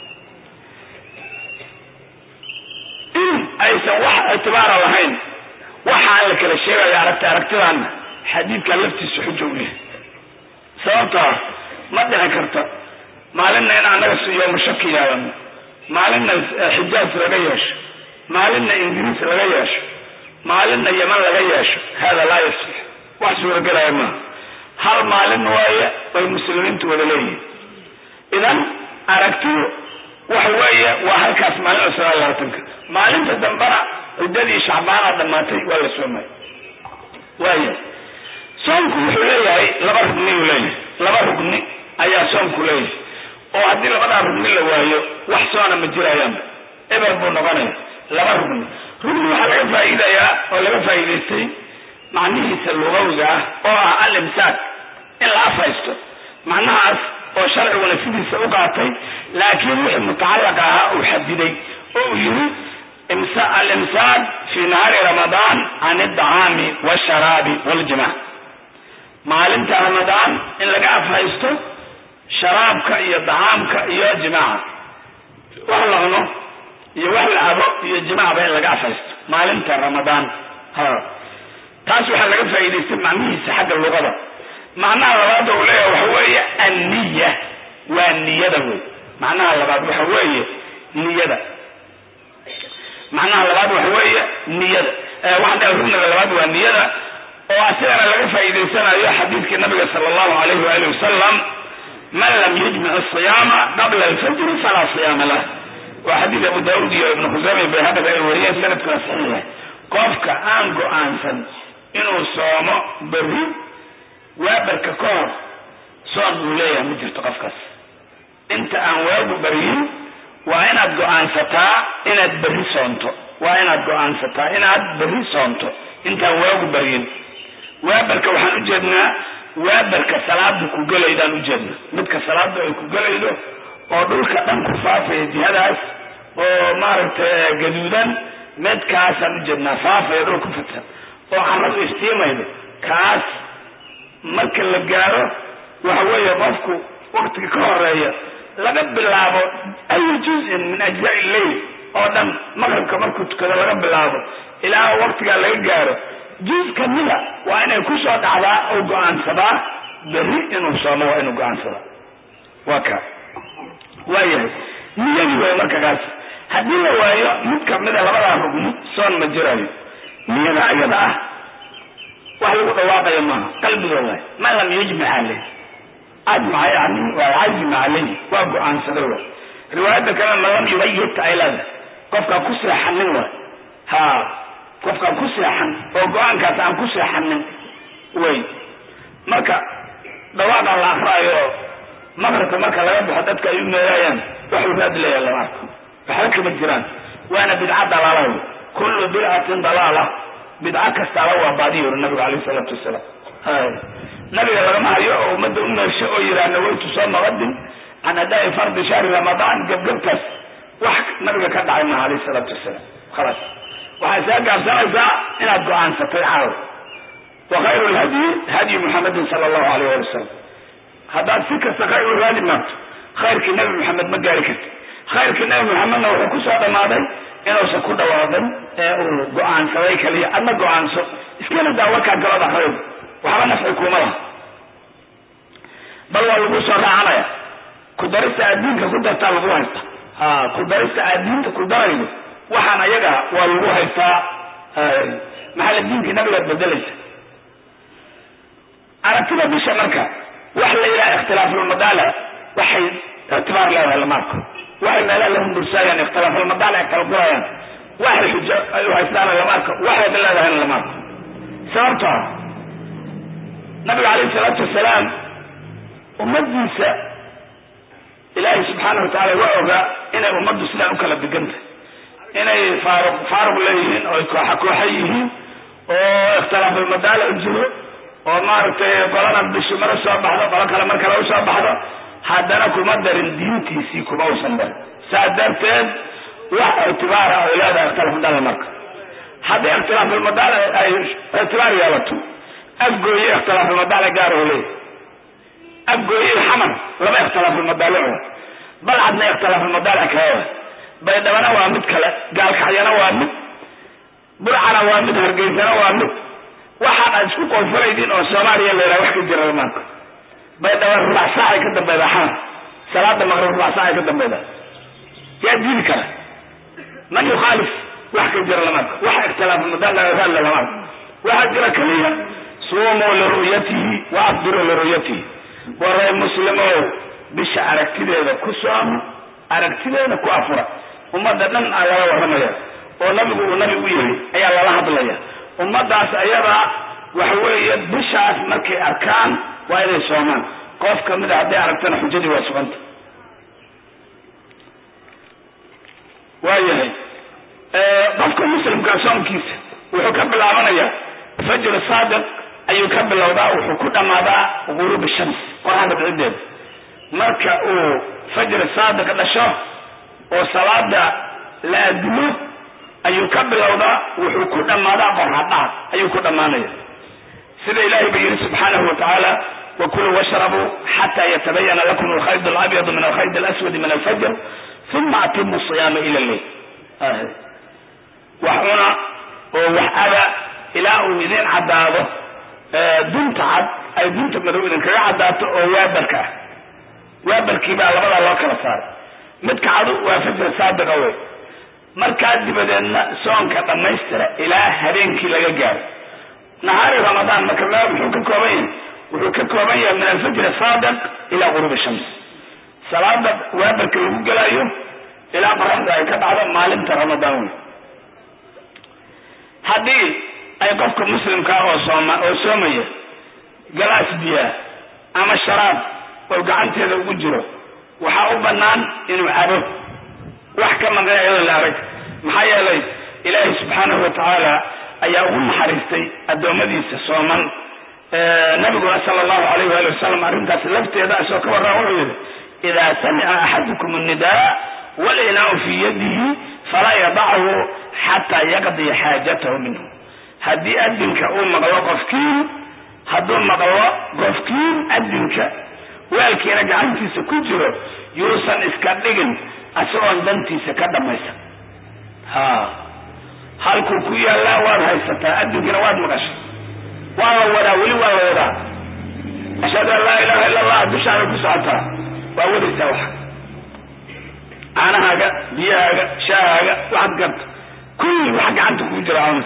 Speaker 3: in aysan wax ictibaara lahayn waxaan la kala sheegayo aragti aragtidaana xadiidka laftiisa xujo u yahay sababtoo ah ma dhici karto maalinna in annaga yowmushaki yeelano maalinna xijaaj laga yeesho maalinna ingiriis laga yeesho maalinna yeman laga yeesho hada laa yasix wax suuragelaya maaha hal maalin waaye bay muslimiintu wada leeyihin idan aragtidu waxa weeye waa halkaas maalin oo sagaal labaatanka maalinta dambena ciddadii shacbaana dhammaatay waa la soomay waaya soomku wuxuu leeyahay laba rugni uu leeyahay laba rugni ayaa soomku leeyahay oo haddii labadaa rugni la waayo wax soona ma jirayaanba eber buu noqonaya laba rugni rugni waxaa laga faa'iidayaa oo laga faa'iidaystay macnihiisa lugawiga ah oo ah al imsaak in la afhaysto macnahaas oo sharciguna sidiisa u qaatay laakiin wixii mutacalaq ahaa uu xadiday oo uu yidhi alimsaak fi nahaari ramadaan can aldacaami walsharaabi waljimac maalinta ramadaan in laga afhaysto sharaabka iyo dacaamka iyo jimaaca wax la cuno iyo wax la cabo iyo jimacba in laga afhaysto maalinta ramadaan ha taas waxaa laga faa'iidaystay macnihiisa xagga luqada macnaha labaada uu leeyahay waxa weeye anniya waa niyada wey macnaha labaad waxa weeye niyada macnaha labaad waxa weeye niyada waxaan dhahay rugniga labaad waa niyada oo asigana laga faa'iidaysanayo xadiidkii nabiga sala allahu alayhi waali wasalam man lam yujmic asiyaama qabla alfajri falaa siyaama lah waa xadiid abu daauud iyo ibnu khuseyme bayhaqida ay wariyeen sanadkuna saxiixa qofka aan go-aansan inuu soomo berri waabarka ka hor soon buu leeyahay ma jirto qofkaas inta aan waagu baryin waa inaad go-aansataa inaad berri soonto waa inaad go-aansataa inaad berri soonto intaan waagu baryin waabarka waxaan u jeednaa waabarka salaada ku gelaydaan u jeedna midka salaada ay ku gelaydo oo dhulka dhan ku faafaya jihadaas oo maaragtay gaduudan midkaasaan u jeednaa faafaya dhul ku fidsan oo caradu iftiimaydo kaas marka la gaaro waxa weeye qofku waktiga ka horeeya laga bilaabo ayu juzin min ajzaai lleyl oo dhan maqribka markuu tukado laga bilaabo ilaa waktigaa laga gaaro juz kamida waa inay kusoo dhacdaa oo go-aansadaa berri inuu soomo waa inuu go-aansadaa waa ka waayahay niyadii way marka kaas haddii la waayo mid kamida labadaa rugni soon ma jirayo niyada ayada ah wax lagu dhawaaqayo maaha qalbiga waay man lam yujmic aleyh ajmaca yani waa cazima caleyh waa go-aansaday waay riwaayadda kale man lam yubayit ay leedahay qofkaan ku seexanin waay ha qofkaan ku seexan oo go-aankaas aan ku seexanin wey marka dhawaaqan la akraayo oo maqribka marka laga baxo dadka ay u meegaayaan waxuu raad leeyahay lama arko waxba kama jiraan waana bidca dalaala wey kullu bidcatin dalaala bidco kastaaba waa baadiya uri nabigu alayh isalaatu wasalaam nabiga lagama hayo oo ummadda u meesho oo yihaa nawaytu sooma qadin can adaa'i fardi shahri ramadaan gebgebtaas wax nabiga ka dhacay maha alayh isalaatu wasalaam khalaas waxay saa gaabsanaysaa inaad go-aansatay caawa wa khayru lhadyi hadyi muxamedin sala allahu alayh ali wasalam haddaad si kasta khayr u raadi maarto khayrkii nabi maxamed ma gaari karti khayrkii nabi maxamedna wuxuu kusoo dhammaaday inuusan ku dhawaaqin ee uu go-aansaday kaliya adna go-aanso iskana daa warkaa galada akraydo waxba nafci kuuma laha bal waa lagu soo raacanaya ku darista aad diinka ku dartaa lagu haysta ha ku darista aad diinta ku daraydo waxaan ayaga waa lagu haystaa maxaa diinkii nabigaad bedelaysa aragtida bisha marka waxa la yidhaha ikhtilaafulmadaala waxay ictibaar leedahay lama arko waxay meelaha la hundursaayaan ikhtilaafulmadaala kala gurayaan waxay xujo ay u haystaana lama arko waxayba leedahayna lama arko sababtoo ah nabiga calayhi salaatu wasalaam ummadiisa ilaahay subxaana watacaala waa ogaa inay ummaddu sidaan u kala deganta inay faaruq faaruq leeyihiin oo ay kooxa kooxa yihiin oo ikhtilaafulmadaala u jiro oo maaragtay qolana bishi mara soo baxdo qolo kale mar kale u soo baxdo haddana kuma darin diintiisii kuma usan darin saa darteed wax ictibaara ay leedahay ikhtilaafulmadaala marka haddii ikhtilaafulmadaala ay ictibaar yeelato afgooye ikhtilaafulmadaala gaar oo leeyahy afgooye xamar laba ikhtilaafulmadaalo oo balcadna ikhtilaafulmadaala kale baydhabana waa mid kale gaalkacyana waa mid burcana waa mid hargeysana waa mid waxaan aad isku qoonfuraydiin oo soomaaliya la yidhaha wax ka jira maanta baydhaba rubac saacay ka dambayda xamar salaada maqrib rubac saacay ka dambayda yaa diidi kara man yukhaalif wax ka jira lamaanta wax ikhtilaafulmadaala lamaanta waxaa jira keliya suumuu liru'yatihi wa afdiruu liru'yatihi waray muslimow bisha aragtideeda ku sooma aragtideeda ku afura ummadda dhan aa lala warramaya oo nabigu uu nabi u yahay ayaa lala hadlaya ummadaas ayadaa waxa weeye bishaas markay arkaan waa inay soomaan qof kamida hadday aragtana xujadii waa suganta waayahay qofka muslimka soomkiisa wuxuu ka bilaabanayaa fajr saadiq ayuu ka bilowdaa wuxuu ku dhammaadaa guruub shams qoraxda bicideeda marka uu fajr saadiq dhasho oo salaada la adimo ayuu ka bilowdaa wuxuu ku dhammaadaa qorradhaha ayuu ku dhammaanaya sida ilaahay ba yidhi subxaanahu wa tacaala wakuluu washrabuu xataa yatabayana lakum alkhayd alabyadu min alkhayd alaswadi min alfajr uma atimu siyaama ila lleil wax cuna oo wax ada ilaa uu idin caddaado dunta cad ay dunta madow idinkaga caddaato oo waabarka ah waabarkii baa labadaa loo kala saaray midka cadu waa fajr saadiqa wey markaa dibadeedna soonka dhammaystira ilaa habeenkii laga gaaro nahaari ramadaan marka la muxuu ka kooban yahay wuxuu ka kooban yahay min alfajri saadiq ilaa guruubi shams salaada waabarka lagu gelayo ilaa qoraxda ay ka dhacdo maalinta ramadaan wey haddii ay qofka muslimka oo sooma oo soomaya galaas biyaa ama sharaab oo gacanteeda ugu jiro waxaa u bannaan inuu cabo wax ka maqan iyadoo la arag maxaa yeelay ilaahay subxaanahu watacaala ayaa ugu naxariistay addoommadiisa sooman nabiguna sala allahu alayh waali wasalam arrintaas lafteeda isoo ka warraa wuxuu yidhi idaa samica axadukum annidaa walinaau fii yadihi falaa yadachu xataa yaqdiya xaajatahu minhu haddii adinka uu maqlo qofkiin hadduu maqlo qofkiin adinka waalkiina gacantiisa ku jiro yuusan iska dhigin isagoon dantiisa ka dhamaysan ha halkuu ku yaallaa waad haysataa adinkiina waad maqashay waa la wadaa weli waa la wadaa ashhadu an laa ilaha illa allah dushaana ku socotaa waa wadaysaa waxa caanahaaga biyahaaga shaahaaga waxaad garta kulli waxa gacanta kugu jira caamas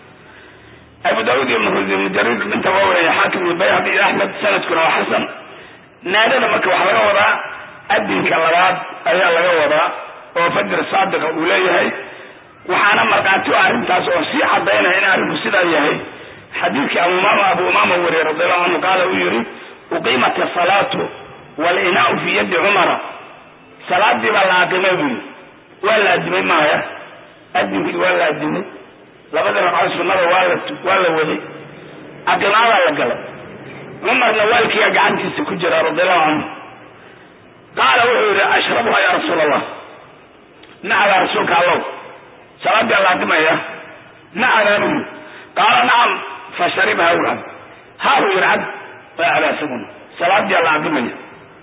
Speaker 3: abu daawud iyo mujarid inta waa waraya xaakim iyo bayhaqi iyo axmed sanadkuna waa xasan naadada marka waxaa laga wadaa adinka labaad ayaa laga wadaa oo fajr saadiqa uu leeyahay waxaana markhaati u arrintaas oo sii cadaynaya in arrinku sidaa yahay xadiidkii abumaama abu umaama wariye radiallahu canhu qaala uu yihi uqiimat asalaatu walinaau fi yadi cumara salaadii baa la aqimay buu yii waa la adimay maaya adinkii waa la adimay labadii ragcoo sunnada waa la waa la waday aqimaadaa la galay cumarna waalkiiyaa gacantiisa ku jira radiallahu canhu qaala wuxuu yihi ashrabuha ya rasuul allah nacadaa rasuulka allow salaadii la aqimaya nacadaa buu qaala nacam fasharibha u cab haa buu yihi cab waa cabaa isaguna salaadii la aqimaya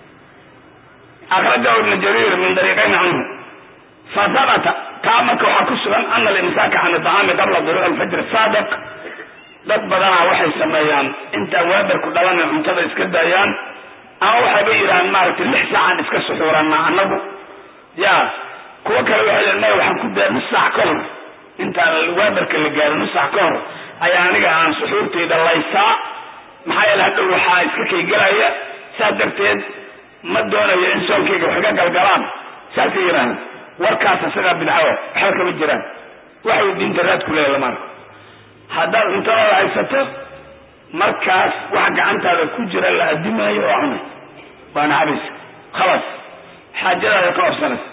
Speaker 3: akrajahu ibnu jariir min dariiqayn canhu fahabata taa marka waxaa ku sugan ana alimsaaka can iطacaami qabla duruuc alfajr saadiq dad badanaa waxay sameeyaan intaan waabarku dhalana cuntada iska daayaan ama waxayba yidhahaan maaragtay lix saacaan iska suxuuranaa annagu ya kuwo kale waxay leein maya waxaan ku daa nus saac ka hor intaan waabarka la gaaro nus saac ka hor ayaa aniga aan suxuurtayda laysaa maxaa yeele hadhow waxaa iska kaygelaya saas darteed ma doonayo in soonkayga wax iga galgalaan saasay yidhaaheen warkaas isagaa bidcawa waxba kama jiraan waxay diinta raad ku leeya lama arko haddaad cuntadaada haysato markaas wax gacantaada ku jira la adimaayo oo cunay waana cabaysa khalaas xaajadaada ka obsanaysa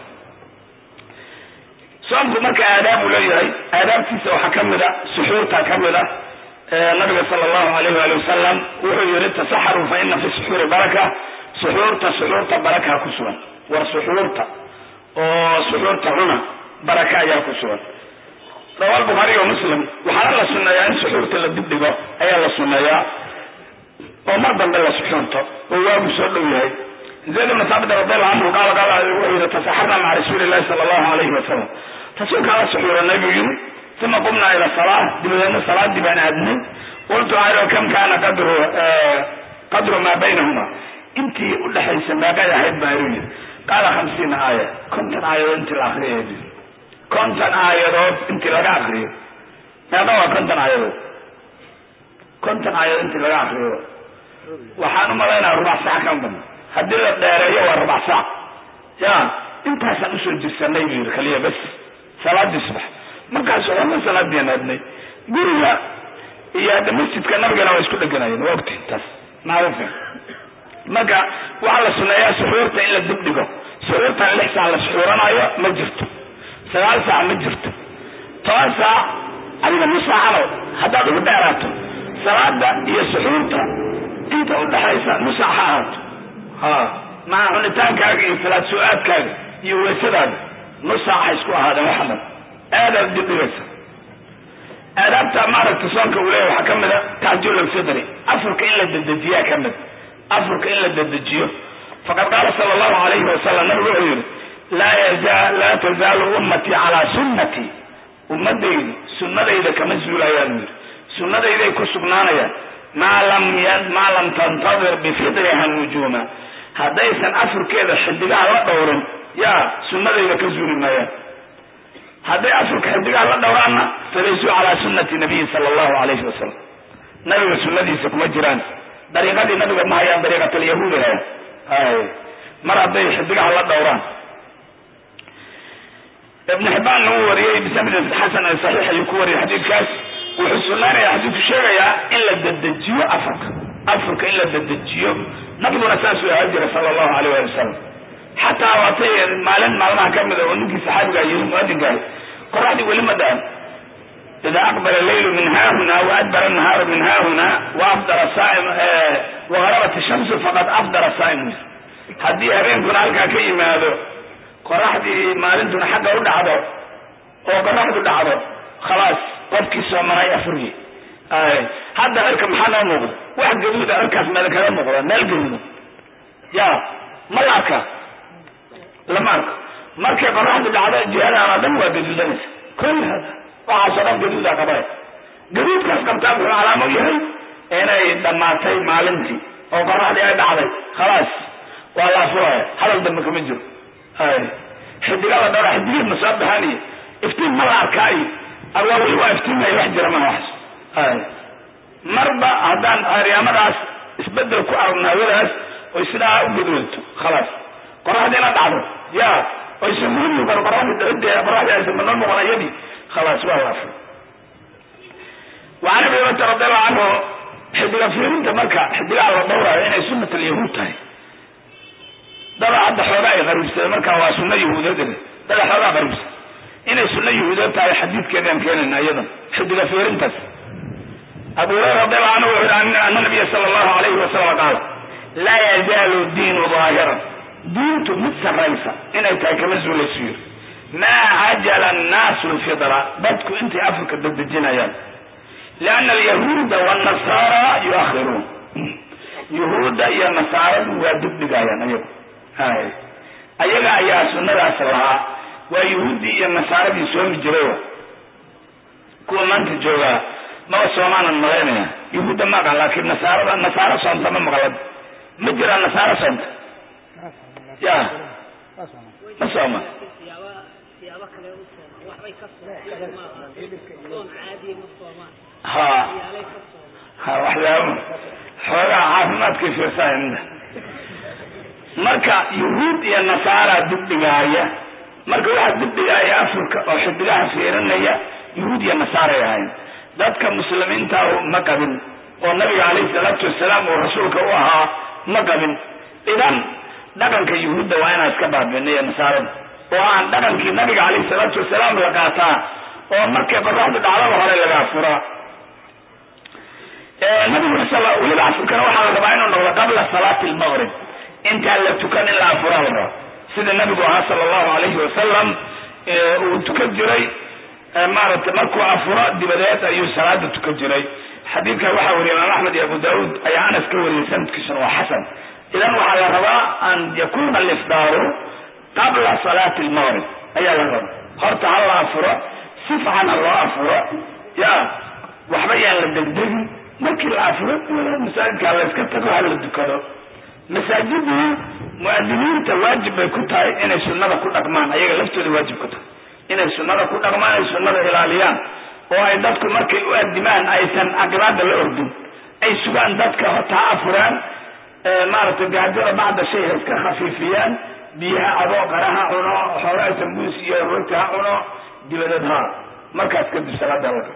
Speaker 3: soomku marka aadaab uu leeyahay aadaabtiisa waxaa ka mid a suxuurta ka mid a nabiga sala allahu alayh waali wasalam wuxuu yihi tasaxaruu fa ina fi suxuuri baraka suxuurta suxuurta baraka ku sugan war suxuurta oo suxuurta cuna baraka ayaa ku sugan rawa albukhaariy wa muslim waxaana la sunneeyaa in suxuurta la dibdhigo ayaa la sunneeyaa oo mar dambe la suxuurto oo waagu soo dhow yahay zayd ibn saabit radiallahu canhu qaala qaala wuxuu yihi tasaxarna maca rasuuli llahi sala allahu alayhi wasalam rasuulkaa la suxuuranay buu yihi uma qumnaa ila salaa dabadeedna salaadii baan aadnay qultu aro kam kaana qadru qadru maa baynahuma intii udhexaysa meeqay ahayd baa iru yiri qaala hamsiina aaya konton aayadood intii la akriyay bu konton aayadood intii laga akriyo meeqa waa konton aayadood konton aayadood intii laga akriyo waxaan u malaynaya rubac sac kan badna haddii la dheereeyo waa rubac sac ya intaasaan usoo jirsanay buu yiri kaliya bas salaadii subax markaas oona salaadian aadnay guriga iyo hadda masjidka nabigana waa isku dheganayeen waa ogti taas macrufa marka waxaa la suneeyaa suxuurta in la dibdhigo suxuurtan lix saac la suxuuranayo ma jirto sagaal saac ma jirto toban saac adiga nus saacano haddaad ugu dheeraato salaada iyo suxuurta inta udhexaysa nus saac ha ahaato ha maca cunitaankaaga iyo salaad su-aadkaaga iyo weysadaada nus saac ha isku ahaadeen waxa dhan aadaad dibdhigaysa aadaabta maaragta soonka uu leeya waxaa ka mid a taxjul alfidri afurka in la dedejiyaa ka mid afurka in la dedejiyo faqad qaala sala allahu alayhi wasalam nabigu wuxuu yihi laa yaza laa tazaalu ummatii calaa sunnati ummadaydu sunnadayda kama zuulayaan buu yidhi sunnadayday ku sugnaanayaan maa lam maa lam tantadir bifidriha nujuuma haddaysan afurkeeda xidigaha la dhowrin yaa sunnadayda ka zuuli maayaan hadday afurka xidigaha la dhowraanna falaysuu calaa sunnati nabiyi sala allahu alayhi wasalam nabiga sunnadiisa kuma jiraan dariiqadii nabiga ma hayaan dariiqatalyahuudi hayaan hay mar hadday xidigaha la dhowraan ibn xibaan uu wariyey bisanadin xasan ee saxiix ayuu ku wariyay xadiidkaas wuxuu sunnaynaya xadiidku sheegayaa in la dedejiyo afurka afurka in la dedejiyo nabiguna saasuu ahaan jiray sala allahu alayh wali wasalam xataa waatay maalin maalmaha ka mida oo ninkii saxaabiga yiri muadinkaah qoraxdii weli ma dhacan ida aqbala leylu min haahuna waadbara nahaaru min haahuna waafdara saaim wagarabat shamsu faqad afdara saaim haddii habeenkuna halkaa ka yimaado qoraxdii maalintuna xagga u dhacdo oo qoraxdu dhacdo khalaas qofkii soomanay afurgi hadda cirka maxaa noo muuqda wax gaduuda cirkaas meel kaga muuqda meel gaduuda ya ma la arkaa lama arko markay qoraxdu dhacdo jihadaan oo dhan waa gaduudanaysa kul hada waxaasoo dhan gaduudaa qabay gaduudkaas qabtaa wuxuu calaamo yahay inay dhammaatay maalintii oo qoraxdii ay dhacday khalaas waa la afuraya hadal dambe kama jiro xidigada dhowra xidigeed ma soo baxaniyo iftiin ma la arkaayo awaa weli waa iftiimaya wax jira maha waxas marba haddaan aryaamadaas isbedel ku aragno hawadaas oy sidaa u gaduudto khalaas qoraxdiina dhacdo ya oysan muu muuqan qoraxdi dhicide qoraxdii aysan manoo muuqan iyadii khalaas waa waafur wacan abi hurayrata radiallahu canhu xidiga fiirinta marka xidigaha la dhowrayo inay sunat alyahuud tahay dada hadda xoogaa ay qariibsadeen marka waa sunna yahuudeed dada xoogaa qariibsan inay sunna yahuudeed tahay xadiidkeedaan keenayna iyadan xidiga fiirintaas abu hurayra radiallahu canhu wuxuu yihi ana nabiya sala allahu alayhi wasalam qaala laa yazaalu diinu daahiran diintu mid sarraysa inay tahay kama zuulaysu yiri maa cajala annaasu lfidra dadku intay afurka dedejinayaan lianna alyahuuda wannasara yuakhiruun yahuudda iyo nasaaradu waa dibdhigayaan ayagu hay ayaga ayaa sunnadaas lahaa waa yahuuddii iyo nasaaradii soomi jiray kuwa maanta joogaa maba soomaanan malaynaya yahuudda ma aqan laakiin nasaarada nasaaro soonta ma maqlad ma jiraan nasaaro soonta ya ma sooma ha ha waxyaaba xoogaa caafimaadkay fiirsaaya mida marka yahuud iyo nasaara dibdhigaaya marka waxaa dibdhigaaya afurka oo xidigaha fiirinaya yahuud iyo nasaaray ahayn dadka muslimiintaahu ma qabin oo nabiga calayhi salaatu wasalaam uu rasuulka u ahaa ma qabin idan dhaqanka yuhuudda waa inaan iska baabiinay ee nasaarada oo aan dhaqankii nabiga calayhi salaatu wasalaam la qaataa oo markay qoraxdu dhacdada hore laga afuraa nabiguna sal weliba afurkana waxaa la rabaa inuu noqdo qabla salaati lmaqrib intaan la tukan in la afuraa la rabaa sida nabigu ahaa sala allahu alayhi wasalam uu tukan jiray maaragtay markuu afuro dibadeed ayuu salaada tukan jiray xadiidkan waxaa wariyay imaam axmed iyo abu daauud ayaa anas ka wariyay sanadkiisuna waa xasan idan waxaa la rabaa an yakuna alifdaaru qabla salaati lmaqrib ayaa la rabaa horta ha la afuro si fiican ha loo afuro ya waxba yaan la degdegin markii la afuro masaajidka la iska tago ha la dukado masaajiddu muadiniinta waajib bay ku tahay inay sunnada ku dhaqmaan ayaga laftooda waajib ku tahay inay sunnada ku dhaqmaan ay sunnada ilaaliyaan oo ay dadku markay u adimaan aysan aqibaada la ordin ay sugaan dadka hota ha afuraan maaragtay gaajada bacda shay ha iska khafiifiyaan biyaha adoo qara ha cuno xoogaa sambuus iyo rooti ha cuno dibadeed ha markaas kadib salaada la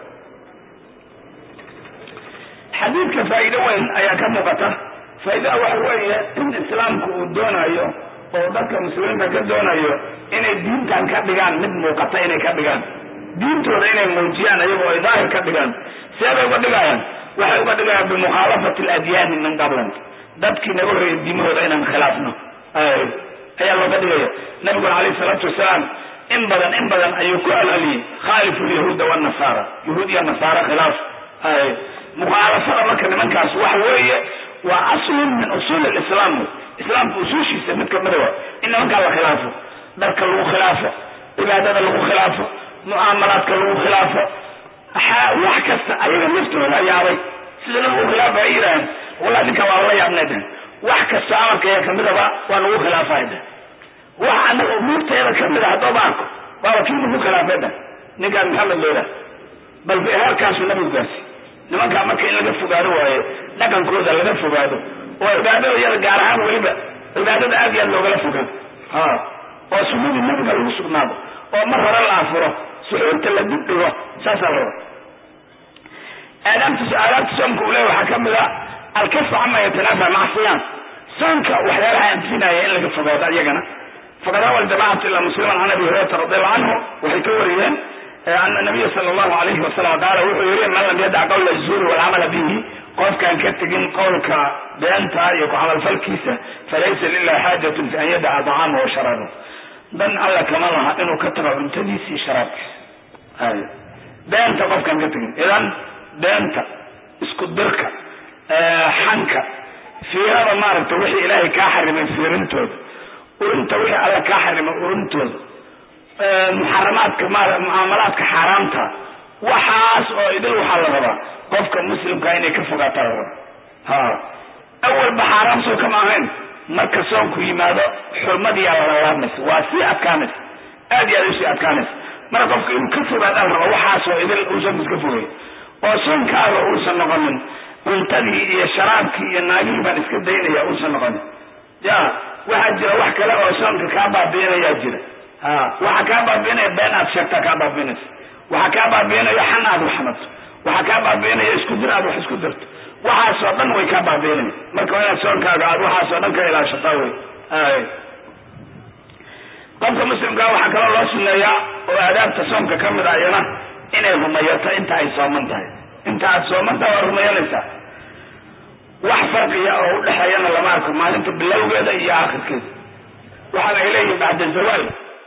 Speaker 3: xadiidka faa'iido weyn ayaa ka muuqata faa'iidada waxa weeye in islaamku uu doonayo oo dadka muslimiinta ka doonayo inay diintan ka dhigaan mid muuqata inay ka dhigaan diintooda inay muujiyaan ayagoo ay daahir ka dhigaan seebay uga dhigayaan waxay uga dhigayaan bimukhaalafati aladyaani min qablan dadkii naga horreeyay diimahooda inaan khilaafno ayaa looga dhigaya nabiguna calayhi salaatu wasalaam in badan in badan ayuu ku alceliyey khaalifu lyahuuda wanasaara yahuud iyo nasaara khilaaf mukhaalafada marka nimankaas waxa weeye waa aslun min usuuli lislaam islaamka usuushiisa mid kamida wa in nimankaa la khilaafo dharka lagu khilaafo cibaadada lagu khilaafo mucaamalaadka lagu khilaafo wax kasta ayaga naftooda yaabay sida nabigu khilaafa ay yidhaaheen wallahi ninka waa la yaabnay dhehen wax kasta amarkaya kamidaba waa nagu khilaafay dhehen wax anaga umuurteeda kamid a haddooba arko waaba kii nagu khilaafay dhehen ninkaan maxamed leedah bal heerkaasu nabigu gaarsi nimankaa marka in laga fogaado waayo dhaqankooda laga fogaado oo cibaadada iyada gaar ahaan weliba cibaadada aad iyo aad loogala fogaado ha oo sunnadii nabiga lagu sugnaado oo mar hore la afuro suxuurta la dib dhigo saasaa la raba aadaabta aadaabta soomka uu leeya waxaa kamid a alkafu cama yatanaafa maca siyaam soomka waxyaalaha anfinaya in laga fogaado iyagana faqad rawa aljamacatu ila musliman can abi hurayrata radiallahu canhu waxay ka wariyeen ana nabiya sala allahu alayhi wasalam qaala wuxuu yihi man lam yadac qawla zuuri walcamala bihi qofkaan ka tegin qowlka beenta iyo ku camalfalkiisa falaysa lilahi xaajatun fi an yadaca dacaamahu wa sharaabahu dan alla kama laha inuu ka tago cuntadiisa iyo sharaabkiisa beenta qofkaan ka tegin idan beenta isku dirka xanka fiirada maaragta wixii ilaahay kaa xarimay fiirintooda urinta wixii alla kaa xarimay urintooda muxaramaadka mucaamalaadka xaaraamta waxaas oo idil waxaa la rabaa qofka muslimka inay ka fogaataa la rabaa ha awalba xaaraam soo kama ahayn marka soonku yimaado xurmadiyaa lalalaabmaysa waa sii adkaanaysa aad iyo aad usii adkaanaysa marka qofka inuu ka fogaadaa la rabaa waxaasoo idil uusan iska fogay oo soonkaaga uusan noqonin cuntadii iyo sharaabkii iyo naagihii baan iska daynaya uusan noqonin ya waxaa jira wax kale oo soonka kaa baabiinayaa jira ha waxaa kaa baabiinaya been aad sheegtaa kaa baabiinaysa waxaa kaa baabiinaya xan aad wax xamato waxaa kaa baabiinaya isku dir aad wax isku dirto waxaasoo dhan way kaa baabiinaya marka waa inaad soonkaaga aad waxaasoo dhan ka ilaashataa wey ay qofka muslimkaa waxaa kaloo loo suneeyaa oo aadaabta soomka ka mid a iyana inay rumayato inta ay sooman tahay inta aad sooman tahay waa rumayanaysaa wax farqiya oo udhexeeyana lama arko maalinta bilowgeeda iyo aakhirkeeda waxaana ay leeyihin bacda zawaal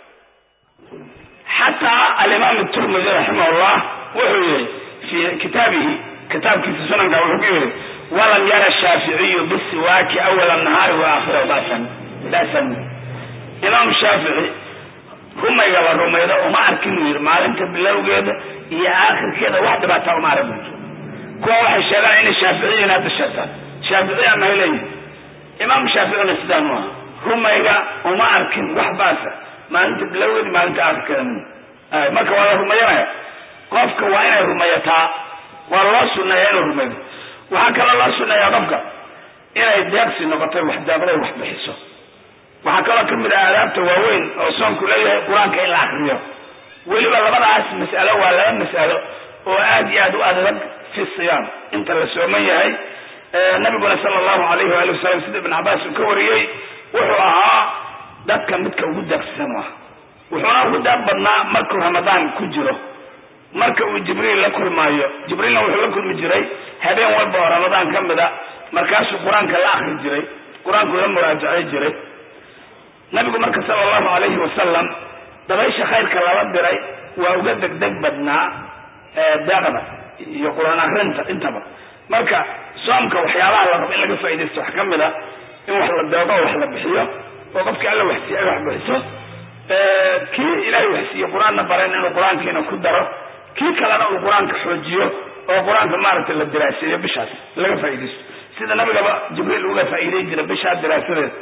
Speaker 3: xataa alimaam turmidi raximahullah wuxuu yihi fi kitaabihi kitaabkiisa sunanka wuxuu ku yihi walam yara shaaficiyu bisiwaaki awala nahaari wa aakhira basan basan imaam shaafici rumayga la rumaydo uma arkin uu yidhi maalinta bilowgeeda iyo aakhirkeeda wax dhibaataa uma arag kuwa waxay sheegaan inay shaaficiyiin hadda sheegtaan shaaficiya mahay leeyihin imaam shaaficina sidaan u aha rumayga uma arkin wax baasa maalinta bilowgeeda maalinta aakhirkeeda min marka waa la rumayanaya qofka waa inay rumayataa waa loo suneeya inuu rumaydo waxaa kaloo loo suneeyaa qofka inay deeqsi noqotay wax deeqday wax bixiso waxaa kaloo kamid ah aadaabta waaweyn oo soonku leeyahay qur-aanka in la akriyo weliba labadaas mas'alo waa laba mas'alo oo aad iyo aad u adag fi siyaam inta la sooman yahay nabiguna sala allahu alayhi waali wasalam sida ibn cabaas uu ka wariyey wuxuu ahaa dadka midka ugu daaqsisan u ah wuxuuna ugu daaq badnaa markuu ramadaan ku jiro marka uu jibriil la kulmaayo jibriilna wuxuu la kulmi jiray habeen walba oo ramadaan ka mid a markaasuu qur-aanka la akri jiray qur-aanku la muraajacay jiray nabigu marka sala allahu alayhi wasalam dabaysha khayrka lala diray waa uga degdeg badnaa deeqda iyo qur-aan akrinta intaba marka soomka waxyaabaha la rabo in laga faaidaysto wax ka mid a in wax la deeqo wax la bixiyo oo qofkii alla waxsiiye ay wax bixiso kii ilaahay waxsiiye qur-aanna barayn inuu qur-aankiina ku daro kii kalena uu qur-aanka xoojiyo oo qur-aanka maaragtay la diraaseeyo bishaas laga faaidaysto sida nabigaba jibriil uga faa'iiday jira bishaa diraasadeeda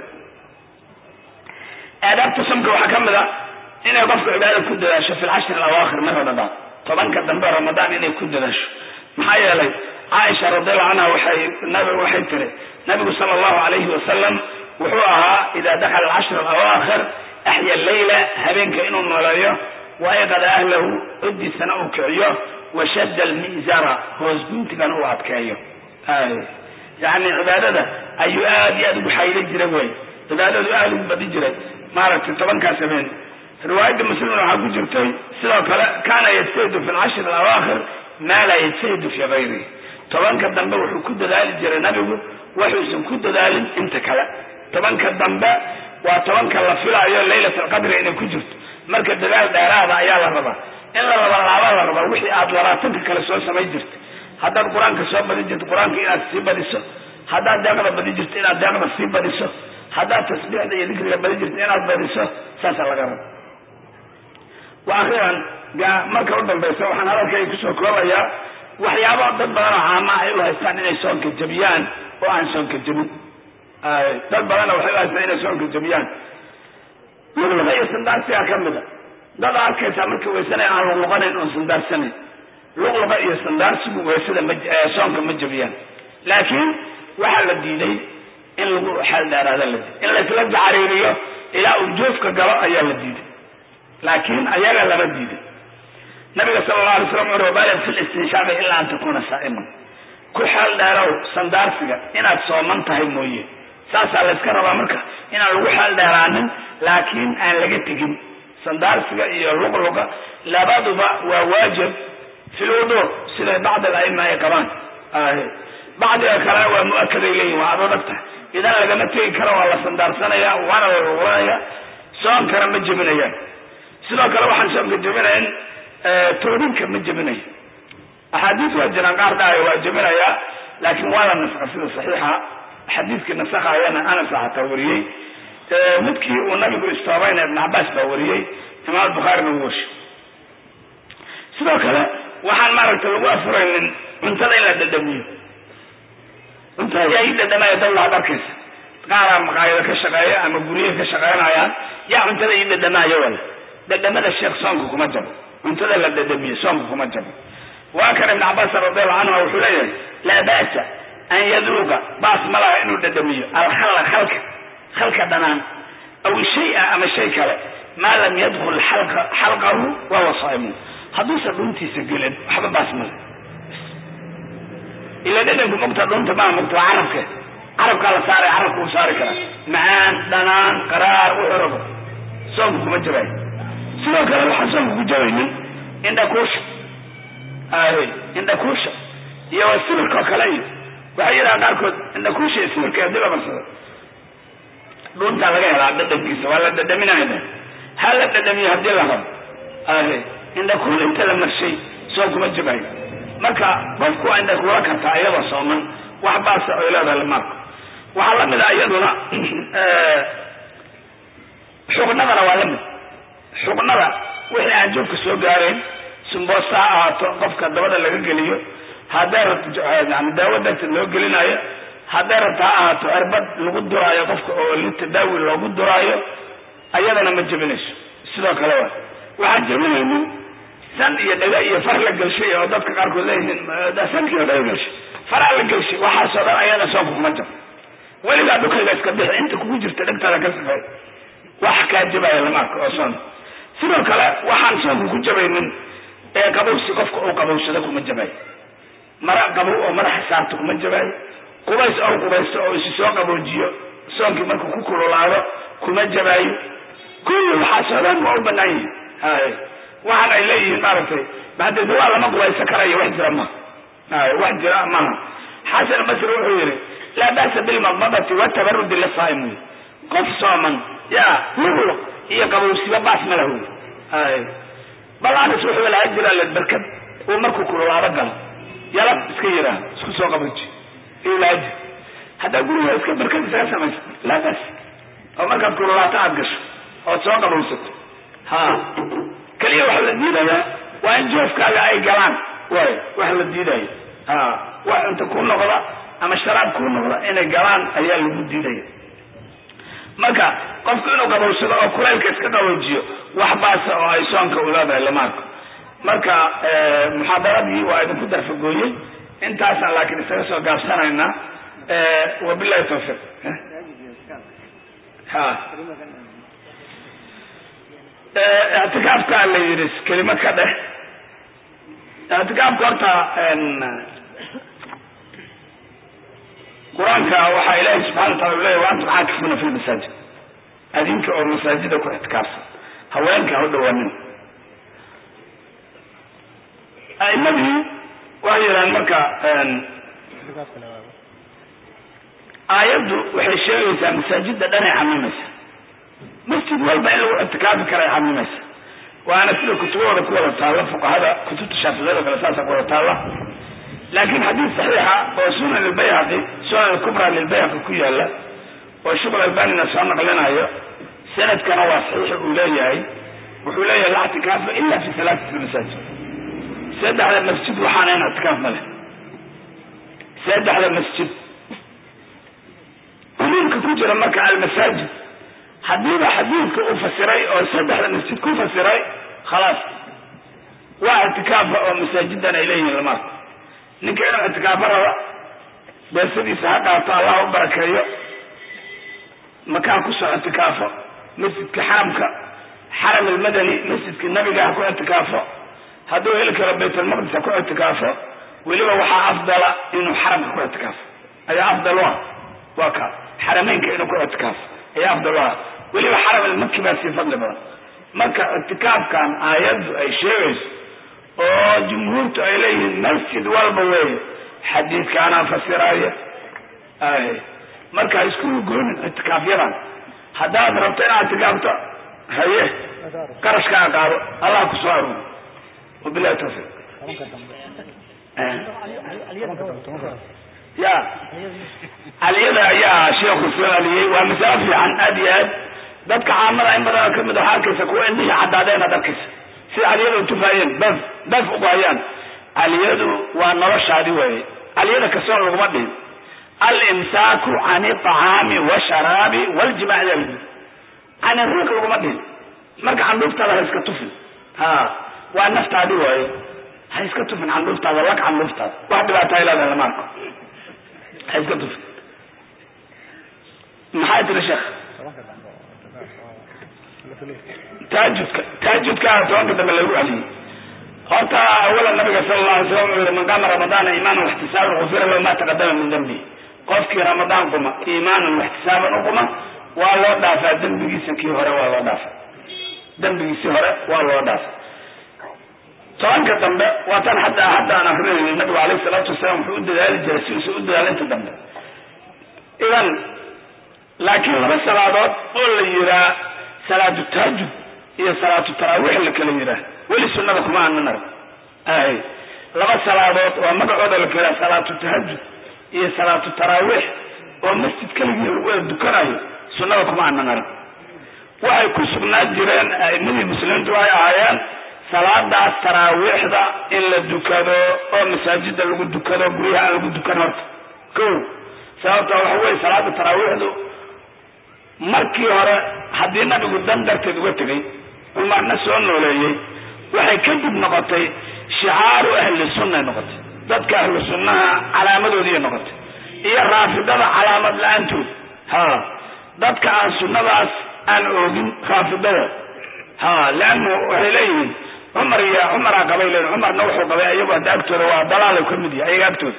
Speaker 3: aadaabta somka waxaa ka mid a inay qofku cibaadada ku dadaasho fi lcashri alawaakhir min ramadaan tobanka dambe ramadaan inay ku dadaasho maxaa yeelay caaisha radiallahu canha waxay nabi waxay tiri nabigu sala allahu alayhi wasalam wuxuu ahaa ida dakhala alcashri alawaakhir axya leyla habeenka inuu nooleeyo waayqada ahlahu codiisana uu kiciyo washadda almizara hoos guntigana uu adkeeyo yani cibaadada ayuu aad iyo aad ugu xaylan jiray wey cibaadadu aada ugu badi jiray maaragtay tobankaas habeen riwaayadda muslimna waxaa ku jirtay sidoo kale kaana yajtahidu fi lcashri alawaakhir maa laa yajtahidu fi gayrihi tobanka dambe wuxuu ku dadaali jiray nabigu waxuusan ku dadaalin inta kale tobanka dambe waa tobanka la filaayo laylat alqadri inay ku jirto marka dadaal dheeraada ayaa la rabaa in la labalaaba la rabaa wixii aad labaatanka kale soo samay jirta haddaad qur-aanka soo badi jirto qur-aanka inaad sii badiso haddaad deeqda badi jirto inaad deeqda sii badiso haddaad tasbiixda iyo dikriga badi jirto inaad badiso saasaa laga raba wa akhiran marka u dambaysa waxaan hadalkayga kusoo koobayaa waxyaaba dad badan oo caama ay u haystaan inay soonka jabiyaan oo aan soonka jabin dad badanna waxay u haystaan inay soonka jabiyaan luqluqa iyo sandaarsigaa ka mida dad arkaysaa markii waysanaya aan luqluqanayn oon sandaarsanayn luqluqa iyo sandaarsigu weysada ma soonka ma jabiyaan laakiin waxaa la diiday in lagu xeel dheeraada la diiday in laysla jacariiriyo ilaa uu joofka galo ayaa la diiday laakiin ayaga lama diiday nabiga sala alla alay slam wuxu balig fi listinshaaqi ilaa an takuna saa'iman ku xeel dheerow sandaarsiga inaad sooman tahay mooye saasaa layska rabaa marka inaan lagu xeel dheeraanin laakiin aan laga tegin sandaarsiga iyo luqluqa labaduba waa waajib fi lwudu siday bacd alaima ay qabaan bacdiga kalena waa mu-akaday leeyihin waa adag tahay idan lagama tegi karo waa la sandaarsanaya waana la luqlanaya soonkana ma jebinayaan sidoo kale waxaan soonka jebinayn toobinka ma jebinayo axaadiis waa jiraan qaar dhaayo waa jebinayaa laakiin waa la nasqa sida saxiixa xadiidkii nasakhaayana anas xataa wariyey midkii uu nabigu istoobayna ibn cabaas baa wariyey imaam bukhaarina uu washay sidoo kale waxaan maaragtay lagu afuraynin cuntada in la dhadhamiyo cuntada yaa ii dhadhamaya dad laad arkaysa qaaraa maqaayado ka shaqeeya ama guryaha ka shaqeynayaan yaa cuntada ii dhadhamaayo wala dhadhamada sheekh soonka kuma jabo cuntada la dhadhamiyo soonka kuma jabo waa kan ibn cabaas radiallahu canhu wuxuu leeyahay laa ba'sa an yaduuqa baas ma laha inuu dhadhamiyo alkhalla khalka khalka dhanaan aw shay-a ama shay kale maa lam yadkul xalqahu wahuwa saa'imun hadduusan dhuntiisa gelin waxba baas male ila dhadhanku mogta dhunta maa mogta waa carabke carabkaa la saaray carabka uu saari karaa macaan dhanaan qaraar wuxuu rabo soonka kuma jabayo sidoo kale waxaan soonka ku jabaynin indhakuusha ay indhakuusha iyo sibirkao kale iyo waxay yidhaha qaarkood indhakuusha iyo sibirka hadii la barsado dhuntaa laga helaa dhadhankiisa waa la dhadhaminayna ha la dhadhamiyo hadii la rabo ay indhakuul inta la marshay soon kuma jabayo marka qofku waa indhakuula kartaa iyadoo sooman wax baasa oy leedahay lamaarka waxaa la mid ah iyaduna xuqnadana waa la mid xuqnada wixii aan joogka soo gaarayn sumboosta ha ahaato qofka dabada laga geliyo hadday rabto yani daawo darteed loo gelinayo hadday rabto ha ahaato cirbad lagu duraayo qofka oo litadaawi loogu duraayo ayadana ma jebinayso sidoo kale wa waxaan jebinaynin san iyo dhaga iyo far la gelshay oo dadka qaarkood leeyihiin sankiio dhaga gelshay faraa la gelshay waxaasoo dhan ayada soonka kuma jabo weligaa dhukayga iska bixi inta kugu jirta dhegtaada ka safay wax kaa jabaya lama arko oo soon sidoo kale waxaan soonka ku jabaynin ee qabowsi qofka uu qabowsado kuma jabayo mara qabow oo madaxa saarto kuma jabayo qubays ou qubaysto oo isu soo qaboojiyo soonkii markuu ku kululaado kuma jabaayo kulli waxaasoo dhan waa u banaan yihin hay waxaan ay leeyihiin maaragtay hadee waa lama qubaysan karayo wax jira ma hay wax jira maha xasan basri wuxuu yihi laa ba'sa bilmadmadati watabarudi lisaa'im wy qof sooman ya luqluq iyo qabowsiba baas ma lahu hay bal anas wuxuu lahaa jira le berkad uu markuu kululaado galo yalab iska yidhaah isku soo qaboji ilaaji haddaa guriga iska berkad isaga samaysa laa bas oo markaad kululaato aada gasho ood soo qabowsato ha keliya waxa la diidayaa waa in joofkaaga ay galaan way wax la diidaya ha wax cunta ku noqda ama sharaab ku noqda inay galaan ayaa lagu diidaya marka qofku inuu qabowsado oo kulaylka iska qaboojiyo wax baasa oo ay soonka u leedahay lama arko marka muxaadaradii waa idinku darfagooyey intaasaan laakiin isaga soo gaabsanaynaa wabilahi tawfiiq ha ictikaafka la yidhi kelimo ka dheh ictikaafka horta qur-aanka waxaa ilaahi subxana wa taala u leyahy wa antum caakifuna fi lmasaajid adinka oo masaajida ku ictikaafsan haweenka ha u dhawaanin a'imadii waxay yidhahaan marka aayaddu waxay sheegaysaa masaajida dhanay xamimaysa masjid walba in lagu ictikaafi kara ay xamimaysa waana sida kutubahooda ku wada taalla fuqahada kutubta shaaficiyada kale saasa ku wada taalla laakiin xadiis saxiixa oo sunan lbayhaqi sunan alkubra lilbayhaqi ku yaala oo sheekh albanina soo naqlinayo sanadkana waa saxiix uu leeyahay wuxuu leeyahay la ictikaafa ila fi halaatat lmasaajid saddexda masjid waxaanayn ictikaaf male saddexda masjid umuumka ku jira marka almasaajid haddiiba xadiidka u fasiray oo saddexda masjid ku fasiray khalaas waa ictikaafa oo masaajidan ay leeyihiin lamaarka ninka inuu ictikaafo raba beesadiisa ha dhaato allah u barakeeyo makaan kusoo ictikaafo masjidka xaramka xaram almadani masjidka nabiga ha ku ictikaafo hadduu heli karo baytalmaqdis ha ku ictikaafo weliba waxaa afdala inuu xaramka ku ictikaafo ayaa afdal u ah waa ka xarameynka inuu ku ictikaafo ayaa afdal u ah weliba xaram almaki baa sii fadli badan marka ictikaafkan aayaddu ay sheegayso oo jumhuurtu ay leeyihiin masjid walba weeye xadiidkaanaa fasiraya ay marka isku goonin ictikaafyadan haddaad rabto inaad ictikaafto haye qarashkaa qaado allah ku soo aruuri wabilahi tawfiiq ya caliyada ayaa sheekhu soo aliyey waa masalo fiican aad iyo aad dadka caamada in badanoo kamid waxaa arkaysa kuwa indhihii caddaadeen ad arkaysa sida caliyada utufaayeen baf baf ugaayaan caliyadu waa noloshaadi weeye caliyada kasoo laguma dhihin alimsaaku can iطacaami washaraabi waljimaac yaa lidi can iriiq laguma dhihin marka candhuuftaada ha iska tufin ha waa naftaadi waaye ha iska tufin candhuuftaada lag candhuuftaada wax dhibaata ay leedahay lama arko ha iska tufin maxay tiri sheekh taajudka taajudka tobanka dambe lagu celiyey horta awala nabiga sala alla alay slam wuxuu yihi man qaama ramadaana iimaanan waxtisaaban gufira lahu ma taqadama min dambi qofkii ramadaan quma iimaanan waxtisaaban u quma waa loo dhaafaa dembigiisa kii hore waa loo dhaafaa dembigiisii hore waa loo dhaafaa tobanka dambe waa tan hadda hadda aan akrinayna nabigu alayhi salaatu wasalaam wuxuu u dadaali jiray sidiisa u dadaala inta dambe idan laakiin laba salaadood oo la yiraa salaatu taajud iyo salaatu taraawiix la kala yiraa weli sunada kuma aanan arag ay laba salaadood oo magacooda la kala salaatu tahajud iyo salaatu taraawiix oo masjid keligii lagu wada dukanayo sunnada kuma aanan arag waxay ku sugnaa jireen a'imadii muslimiintu ay ahaayeen salaadaas taraawiixda in la dukado oo masaajida lagu dukado guryaha aan lagu dukan horta ko sababta waxa weye salaada taraawiixdu markii hore haddii nabigu dan darteed uga tegay cumarna soo nooleeyey waxay kadib noqotay shicaaru ahli sunnay noqotay dadka ahlu sunnaha calaamadoodiiy noqotay iyo raafidada calaamad la-aantood ha dadka aan sunnadaas aan oogin raafidada ha leannu waxay leeyihiin cumar iyo cumaraa qabay leeyihin cumarna wuxuu qabay iyagu hadda agtooda waa dalaalay ka mid yahay ayaga agtooda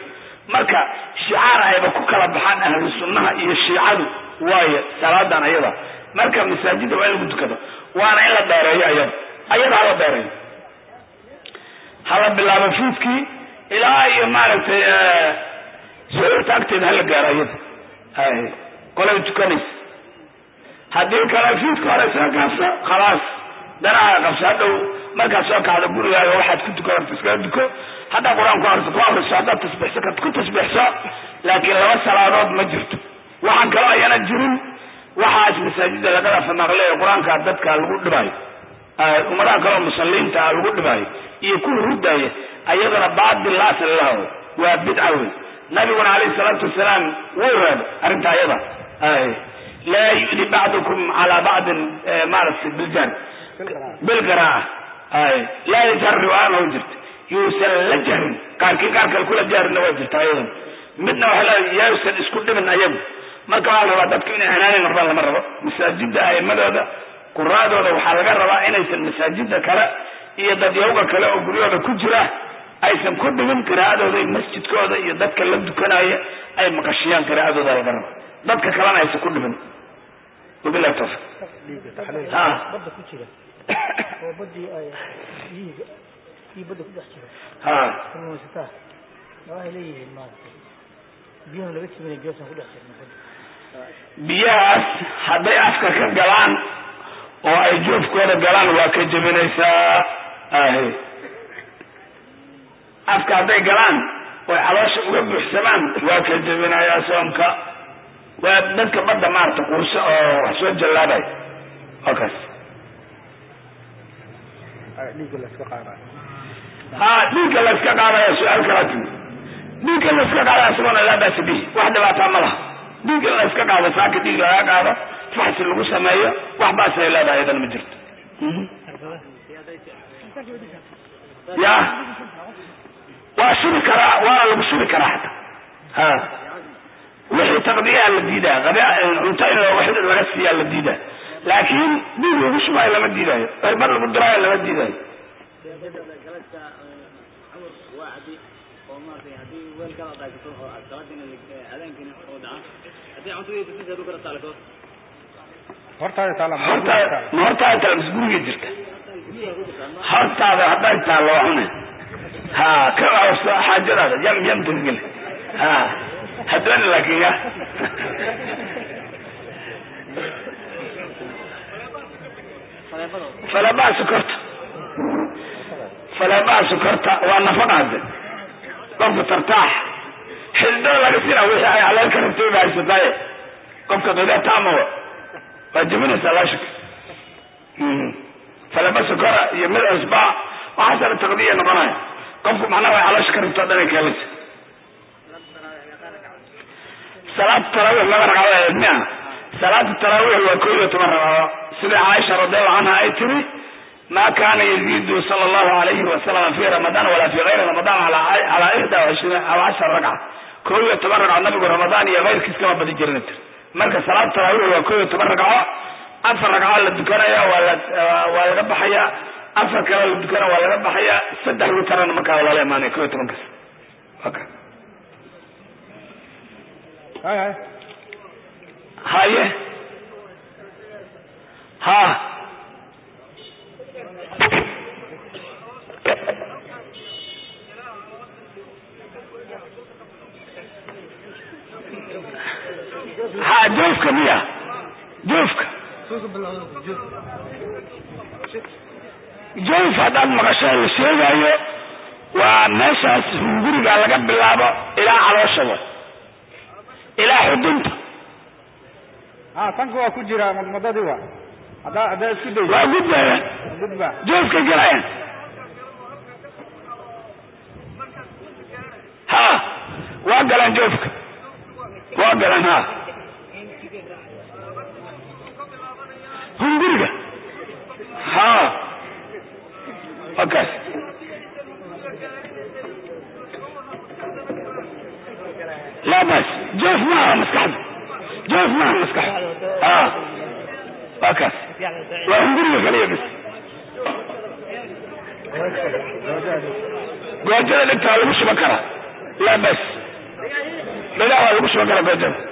Speaker 3: marka shicaar ayba ku kala baxaan ahlu sunnaha iyo shiicadu waayo salaadan ayada marka masaajida waa in lagu tukado waana in la dheereeyo ayada ayada hala dheereeyo hala bilaabo fiidkii ilaa iyo maaragtay sucuurta agteeda hala gaaro ayada ay qolay tukanaysa haddii kale fiidka hore soo kaabso khalaas danaha qabso hadhow markaad soo kacdo gurigaaga waxaad ku tukan horta iskaga duko haddaa qur-aan ku akriso ku akriso haddaad tasbiixso kad ku tasbiixso laakiin laba salaadood ma jirto waxaan kaloo ayana jirin waxaas masaajida lagada famaaqle qur-aanka dadka lagu dhibaayo ummadaha kaleo musalliinta ah lagu dhibaayo iyo kuwa hurdaya ayadana baatil la asal laho waa bidca wey nabiguna alayhi salaatu wasalaam wuu reebay arrinta ayada laa yudi bacdukum calaa bacdin maaragtay biljar bilgaraaca ay laa yajhar riwaayana wa jirta yuusan la jahrin qaarkii qaar kale kula jahrina waa jirta ayadan midna waxa leedahay yausan isku dhibin ayagu marka waxaa la rabaa dadku inay anaani noqdaan lama rabo masaajida a'imadooda quraadooda waxaa laga rabaa inaysan masaajida kale iyo dadyawga kale oo guryahooda ku jira aysan ku dhibin qiraa'adooda iyo masjidkooda iyo dadka la dukanaya ay maqashiyaan qiraa'adooda laga raba dadka kalena aysan ku dhibin wabillahi tawfiq ha
Speaker 4: badda ku jira oo badii ay biyihiga iyo badda ku dhex jira
Speaker 3: ha
Speaker 4: kalluumaysataa waxay leeyihiin maaragtay biyahan laga jibinay geesan ku dhex jirna badda
Speaker 3: biyahaas hadday afka ka galaan oo ay joofkooda galaan waa ka jebinaysaa ahe afka hadday galaan oy caloosha uga buuxsamaan waa ka jebinayaa soomka waa dadka badda maarata quurso oo wax soo jallaabay waa kaas
Speaker 4: dhiigga la iska qaadayo
Speaker 3: ha dhiigga la iska qaadaya su-aal kalaa timi dhiigga la iska qaadaya isagoona laa baasa bihi wax dhibaataa ma laha dhiig in la iska qaado saaka dhiig laga qaado faxsi lagu sameeyo wax baasay leedahay iyadana ma jirto ya waa shubi karaa waana lagu shubi karaa xataa ha wixii taqdiyaa la diidaa qabi cunto in wax laga siiyaa la diidaa laakiin dhiig lagu shubaayo lama diidaayo erbad lagu diraayo lama diidaayo
Speaker 4: hortaada taala
Speaker 3: hortaada ma hortaada taala mise guriga jirta hortaada hadday taallo waa cune ha ka awso xaajadaada yam yam tageli ha hadooni laakiin ya falabaa sokorta falabaa sokorta waa nafaqa hadde qofka tartaax xididada laga sina wixii ay caleel ka rabtay ba haysataaye qofka qida taamawa waa jebinaysaa laa shak falaba sokora iyo mid cusbaa waxaasana taqdiya noqonaya qofku macnaha way caloosha ka rabto o dhan ay keenaysa salaatu taraawiix laba ragcadood miya salaatu taraawiix waa kow iyo toban ragcadood sida caaisha radiallahu canha ay tiri ma kana yaziidu sala allahu alayhi wasalam fi ramadaan walaa fi gayri ramadaan calaa ixda washriin aw cashara ragca kow iyo toban ragco nabigu ramadaan iyo keyrkiis kama badi jirina tir marka salaatu taraawiix waa kow iyo toban ragco afar ragco la dukanaya waa la waa laga baxaya afar kale la dukana waa laga baxaya saddex witarana markaa lala imaanaya kow iyo tobankaas okay.
Speaker 4: hay hay
Speaker 3: haye ha ha joofka miya joofka joof haddaad maqasho la sheegayo waa meeshaas hunguriga laga bilaabo ilaa caloosha wa ilaa xudunta
Speaker 4: ha tanka waa ku jira madmadadii waa haddaa haddaa isku dayso
Speaker 3: waa gudbayaan
Speaker 4: gudba
Speaker 3: joofka galayaan ha waa galaan joofka waa galaan ha hunguriga ha wakaas laa bas joof maaha maskaxda joof maaha maskaxda ha waa kaas waa hunguriga kaliya bis goojada dhigtaa lagu shuban karaa laa bas dhagax waa lagu soo gala beejada